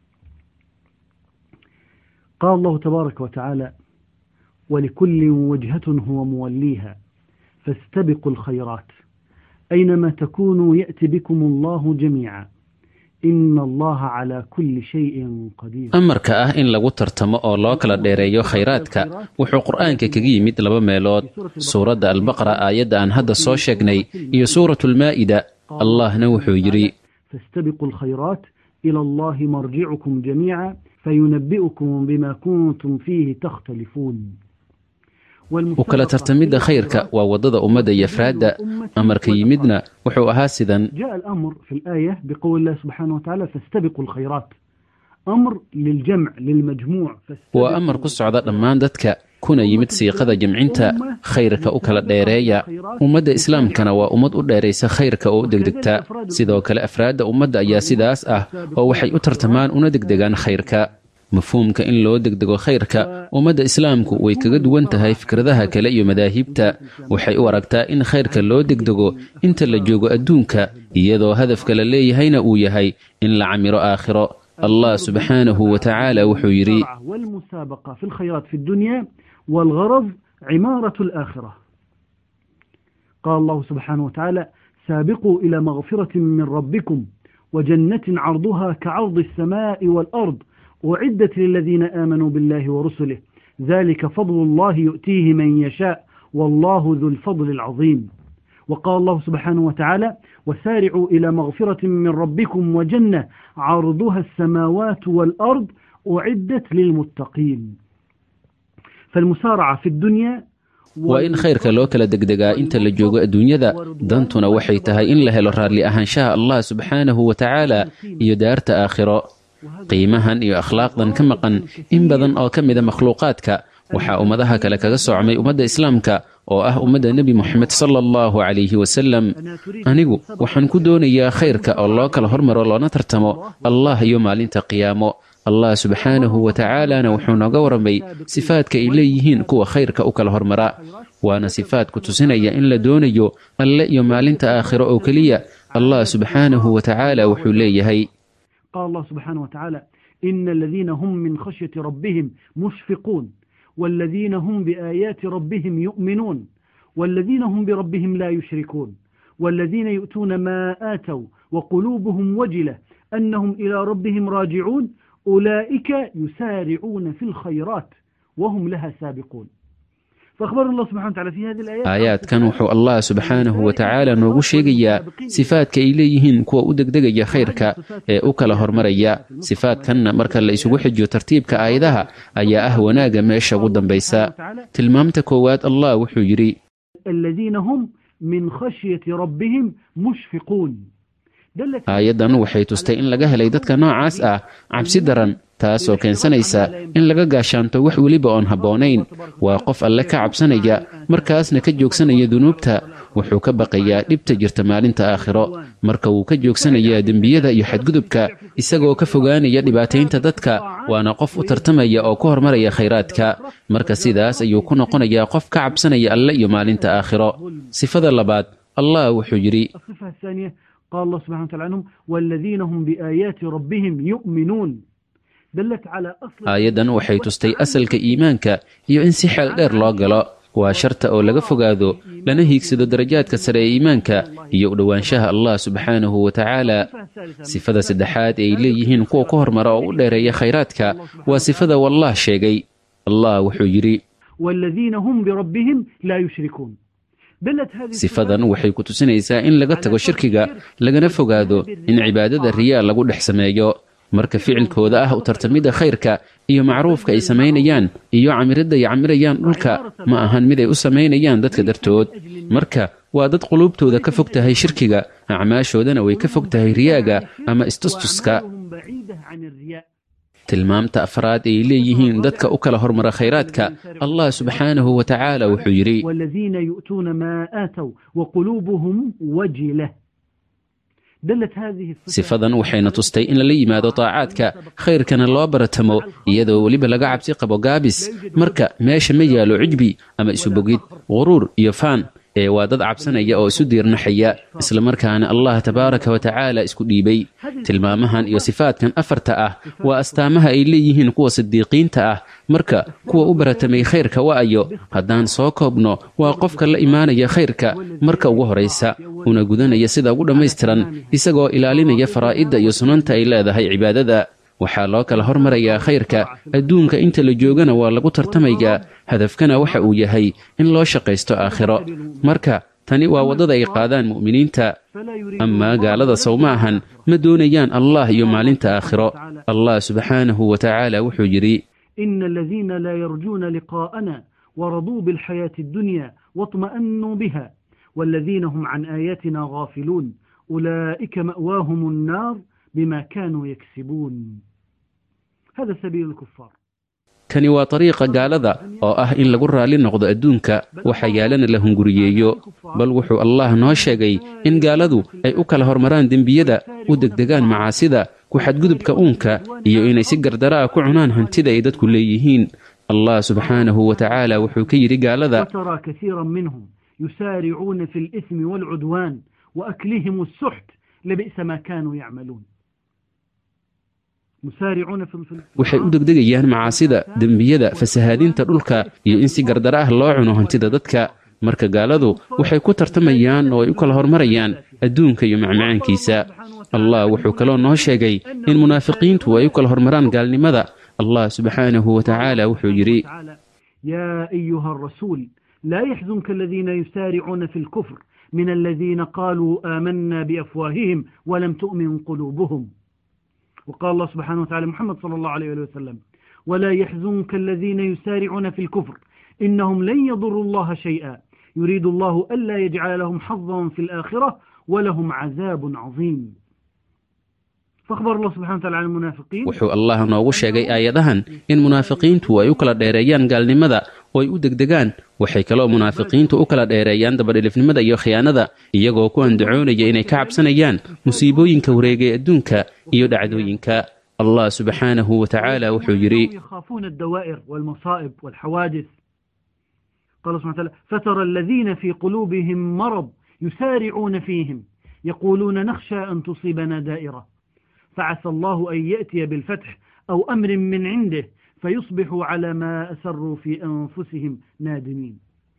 قال الله تبارك وتعالى ولكل وجهة هو موليها فاستبقوا الخيرات أينما تكونوا يأتي بكم الله جميعا إن الله على كل شيء قدير amarka ah in lagu tartamo oo loo kala dheereeyo khayraadka wuxuu qur'aanka kaga yimid laba meelood suuradda albaqara aayadda aan hadda soo sheegnay iyo suuratu lmaa'ida allahna wuxuu yidhi فاستبقوا الخيرات إلى الله مرجعكم جميعا فينبئكم بما كنتم فيه تختلفون u kala tartamidda khayrka waa waddada ummadda iyo afraadda amarka yimidna wuxuu ahaa sidan جاء الأمر في الآية بقول الله سبحانه وتعالى فاستبقوا الخيرات أمر للجمع للمجموع waa amar ku socda dhammaan dadka kuna yimid siiqada jamcinta khayrka u kala dheereeya ummadda islaamkana waa ummad u dheeraysa khayrka oo u degdegta sidoo kale afraadda ummadda ayaa sidaas ah oo waxay u tartamaan una degdegaan khayrka mafhuumka in loo degdego khayrka ummadda islaamku way kaga duwan tahay fikradaha kale iyo madaahibta waxay u aragtaa in khayrka loo degdego inta la joogo adduunka iyadoo hadafka la leeyahayna uu yahay in la camiro aakhiro allah subxaanahu wa tacaala wuxuu yidhi والمسابقة في الخيرات في الدنيا والغرض عمارة الآخرة قال الله سبحانه وتعالى سابقوا إلى مغفرة من ربكم وجنة عرضها كعرض السماء والأرض أعدت للذين آمنوا بالله ورسله ذلك فضل الله يؤتيه من يشاء والله ذو الفضل العظيم وقال الله سبحانه وتعالى وسارعوا إلى مغفرة من ربكم وجنة عرضها السماوات والأرض أعدت للمتقين فالمسارعة في الدنيا waa in khayrka loo kala degdegaa inta la joogo adduunyada dantuna waxay tahay in la helo raalli ahaanshaha allah subxaanahu wa tacaala iyo daarta aakhiro qiimahan iyo akhlaaqdan ka maqan in badan oo ka mida makhluuqaadka waxaa ummadaha kale kaga soocmay ummadda islaamka oo ah ummadda nebi moxamed sala allahu calayhi wasalam anigu waxaan ku doonayaa khayrka oo loo kala hormaro loona tartamo allah iyo maalinta qiyaamo allah subxaanahu wa tacaalana wuxuu nooga warramay sifaadka ay leeyihiin kuwa khayrka u kala hormara waana sifaad ku tusinaya in la doonayo alle iyo maalinta aakhiro oo keliya allah subxaanahu wa tacaala wuxuu leeyahay قال الله سبحانه وتعالى إن الذين هم من خشية ربهم مشفقون والذين هم بآيات ربهم يؤمنون والذين هم بربهم لا يشركون والذين يؤتون ما آتوا وقلوبهم وجلة أنهم إلى ربهم راجعون أولئك يسارعون في الخيرات وهم لها سابقون فأخبر الله سبحانه وتعالى في هذه الآيات aayaadkan wuxuu allah subxaanahu wa tacaala noogu sheegayaa sifaadka ay leeyihiin kuwa u degdegaya khayrka ee u kala hormaraya sifaadkanna marka la isugu xijiyo tartiibka aayadaha ayaa ah wanaagga meesha ugu dambaysa tilmaamta koowaad allah wuxuu yidhi الذين هم من خشية ربهم مشفقون aayaddan waxay tustay in laga helay dadka noocaas ah cabsi daran taasoo keensanaysa in laga gaashaanto wax weliba oon habboonayn waa qof alle ka cabsanaya markaasna ka joogsanaya dunuubta wuxuu ka baqayaa dhibta jirta maalinta aakhiro marka wuu ka joogsanayaa dembiyada iyo xadgudubka isagoo ka fogaanaya dhibaataynta dadka waana qof u tartamaya oo ku hormaraya khayraadka marka sidaas ayuu ku noqonayaa qof ka cabsanaya alle iyo maalinta aakhiro sifada labaad allah wuxuu yidhi الصفة الثانية قال الله سبحانه وتعالى عنهم والذين هم بآيات ربهم يؤمنون دلت على أصل aayaddan waxay tustay asalka iimaanka iyo in si xeel dheer loo galo waa sharta oo laga fogaado lana hiigsado darajaadka sare ee iimaanka iyo u dhowaanshaha allah subxaanahu wa tacaala sifada saddexaad ee ay leeyihiin kuwa ku hormara oo u dheereeya khayraadka waa sifada wallah sheegay allah wuxuu yidhi والذين هم بربهم لا يشركون دلت هذه sifadan waxay ku tusinaysaa in laga tago shirkiga lagana fogaado in cibaadada riyaa lagu dhex sameeyo marka ficilkooda ah u tartamidda khayrka iyo macruufka ay samaynayaan iyo camiridda ay camirayaan dhulka ma ahan mid ay u samaynayaan dadka dartood marka waa dad quluubtooda ka fog tahay shirkiga acmaashoodana way ka fog tahay riyaaga ama istustuska بعيدة عن الرياء tilmaamta afraad ay leeyihiin dadka u kala hormara khayraadka allah subxaanahu wa tacaala wuxuu yidhi والذين يؤتون ما آتوا وقلوبهم وجلة دلت هذه الصفة sifadan waxayna tustay in lala yimaado taacaadka khayrkana loo baratamo iyadoo weliba laga cabsi qabo gaabis marka meesha ma yaalo cijbi ama isubogid quruur iyo faan ee waa dad cabsanaya oo isu diirnaxaya islamarkaana allah tabaaraka wa tacaala isku dhiibay tilmaamahan iyo sifaadkan afarta ah waa astaamaha ay leeyihiin kuwa sidiiqiinta ah marka kuwa u baratamay khayrka wa'ayo haddaan soo koobno waa qofka la imaanaya khayrka marka ugu horaysa una gudanaya sida ugu dhammaystiran isagoo ilaalinaya faraa'idda iyo sunanta ay leedahay cibaadada waxaa loo kala hormarayaa khayrka adduunka inta la joogana waa lagu tartamayaa hadafkana waxa uu yahay in loo shaqaysto aakhiro marka tani waa waddada ay qaadaan mu'miniinta amaa gaalada sow ma ahan ma doonayaan allah iyo maalinta aakhiro allah subxaanahu wa tacaala wuxuu yidhi إن الذين لا يرجون لقاءنا ورضوا بالحياة الدنيا واطمأنوا بها والذين هم عن آياتنا غافلون أولئك مأواهم النار بما كانوا يكسبون هذا سبيل الكفار kani waa dariiqa gaalada oo ah in lagu raalli noqdo adduunka waxa yaalana la hunguriyeeyo bal wuxuu allah noo sheegay in gaaladu ay u kala hormaraan dembiyada u degdegaan macaasida ku xadgudubka uunka iyo inay si gardaraa ku cunaan hantida ay dadku leeyihiin allah subxaanahu wa tacaala wuxuu ka yidhi gaalada وترى كثيرا منهم يسارعون في الإثم والعدوان وأكلهم السحت لبئس ما كانوا يعملون مسارعون في في- waxay u degdegayaan macaasida dembiyada fasahaadinta dhulka iyo in si gardara ah loo cuno hantida dadka marka gaaladu waxay ku tartamayaan oo ay u kala hormarayaan adduunka iyo macmacaankiisa allah wuxuu kaloo noo sheegay in munaafiqiintu ay u kala hormaraan gaalnimada allah subxaanahu wa tacaala wuxuu yidhi يا أيها الرسول لا يحزنك الذين يسارعون في الكفر من الذين قالوا آمنا بأفواههم ولم تؤمن قلوبهم وقال الله سبحانه وتعالى محمد صلى الله عليه وسلم ولا يحزنك الذين يسارعون في الكفر إنهم لن يضروا الله شيئا يريد الله ألا يجعل لهم حظا في الآخرة ولهم عذاب عظيم فأخبر الله سبحانه وتعالى عن المنافقين wuxuu allah noogu sheegay aayadahan in munaafiqiintu ay u kala dheereeyaan gaalnimada oo ay u degdegaan waxay kaloo munaafiqiintu u kala dheereeyaan dabadhilifnimada iyo khiyaanada iyagoo ku andacoonaya inay ka cabsanayaan musiibooyinka wareegay adduunka iyo dhacdooyinka allah subxaanahu wa tacaala wuxuu yidhi يخافون الدوائر والمصائب والحوادث قال سبحانه وتعالى فترى الذين في قلوبهم مرض يسارعون فيهم يقولون نخشى أن تصيبنا دائرة فعسى الله أن يأتي بالفتح أو أمر من عنده فيصبحوا على ما أسروا في أنفسهم نادمين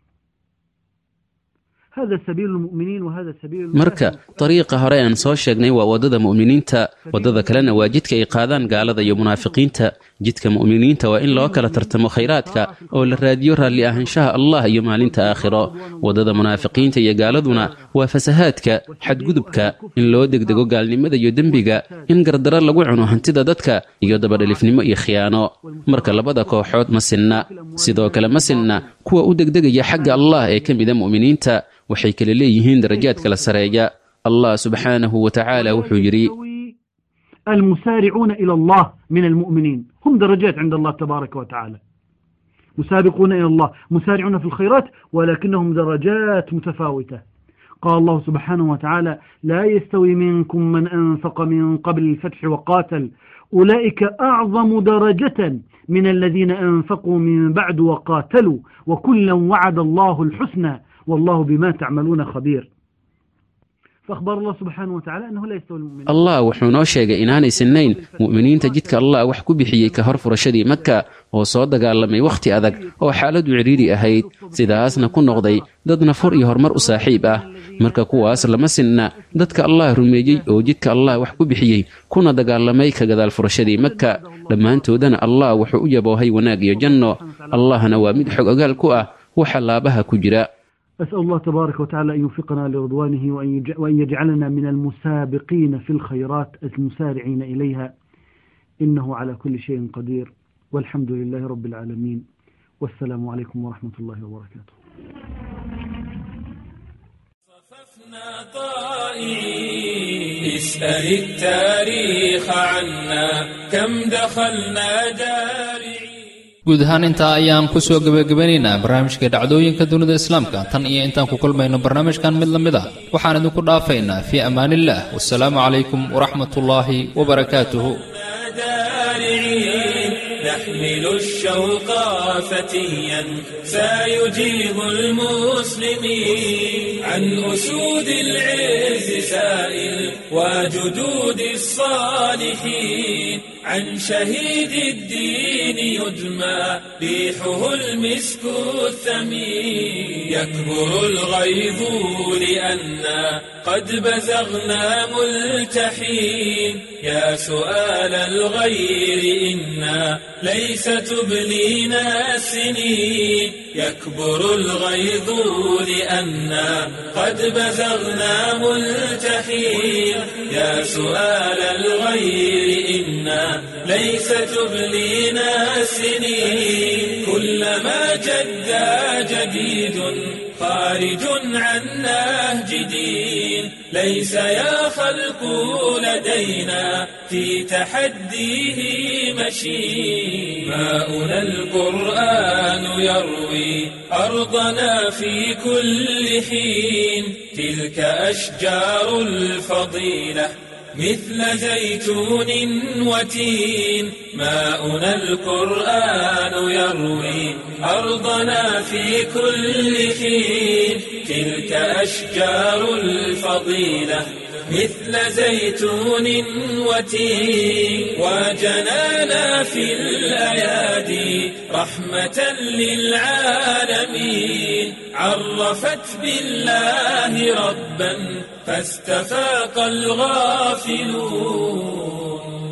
هذا سبيل المؤمنين وهذا سبيل marka dariiqa hore aan soo sheegnay waa waddada mu'miniinta waddada kalena waa jidka ay qaadaan gaalada iyo munaafiqiinta jidka mu'miniinta waa in loo kala tartamo khayraadka oo la raadiyo raalli ahaanshaha allah iyo maalinta aakhiro waddada munaafiqiinta iyo gaaladuna waa fasahaadka xadgudubka in loo degdego gaalnimada iyo dembiga in gardaro lagu cuno hantida dadka iyo dabadhalifnimo iyo khiyaano marka labada kooxood ma sinna sidoo kale ma sinna kuwa u degdegaya xagga allah ee ka mida mu'miniinta waxay kala leeyihiin darajaad kala sareeya allah subxaanahu wa tacaala wuxuu yidhi المسارعون إلى الله من المؤمنين هم درجات عند الله تبارك وتعالى مسابقون إلى الله مسارعون في الخيرات ولكنهم درجات متفاوتة قال الله سبحانه وتعالى لا يستوي منكم من أنفق من قبل الفتح وقاتل أولئك أعظم درجة من الذين أنفقوا من بعد وقاتلوا وكلا وعد الله الحسنى والله بما تعملون خبير فأخبر الله سبحانه وتعالى أنه لا يستوي المؤمنين allah wuxuu noo sheegay inaanay sinnayn mu'miniinta jidka allah wax ku bixiyey ka hor furashadii maka oo soo dagaalamay wakhti adag oo xaaladu cidhiidhi ahayd sidaasna ku noqday dad nafur iyo horumar u saaxiib ah marka kuwaas lama sinna dadka allah rumeeyey oo jidka allah wax ku bixiyey kuna dagaalamay ka gadaal furashadii maka dhammaantoodana allah wuxuu u yaboohay wanaag iyo janno allahna waa mid xog ogaal ku ah waxa laabaha ku jira أسأل الله تبارك وتعالى أن يوفقنا لرضوانه وأن يج- وأن يجعلنا من المسابقين في الخيرات المسارعين إليها إنه على كل شيء قدير والحمد لله رب العالمين والسلام عليكم ورحمة الله وبركاته اسأل التاريخ عنا كم دخلنا دارعين guud ahaan intaa ayaan ku soo gebagabanaynaa barnaamijka dhacdooyinka dunida islaamka tan iyo intaan ku kulmayno barnaamijkan mid la mid ah waxaan idinku dhaafaynaa fii amaaniillah wasalaamu calaykum waraxmatullaahi wabarakaatuhu دارعين نحمل الشوق فتيا سيجيب المسلمين عن أسود العز سائل وجدود الصالحين عن شهيد الدين يدمى ريحه المسك الثمين يكبر الغيظ لأنا قد بزغنا ملتحين يا سؤال الغير إنا ليس تبلينا السنين يكبر الغيظ لأنا قد بزغنا ملتحين يا سؤال الغير إنا ليس تبلينا السنين كلما جدا جديد خارج عن نهج دين ليس يا خلق لدينا في تحديه مشي ماؤنا القرآن يروي أرضنا في كل حين تلك أشجار الفضيلة مثل زيتون وتين ماؤنا القرآن يروي أرضنا في كل حين تلك أشجار الفضيلة مثل زيتون وتين وجنانا في الأيادي رحمة للعالمين عرفت بالله ربا فاستفاق الغافلون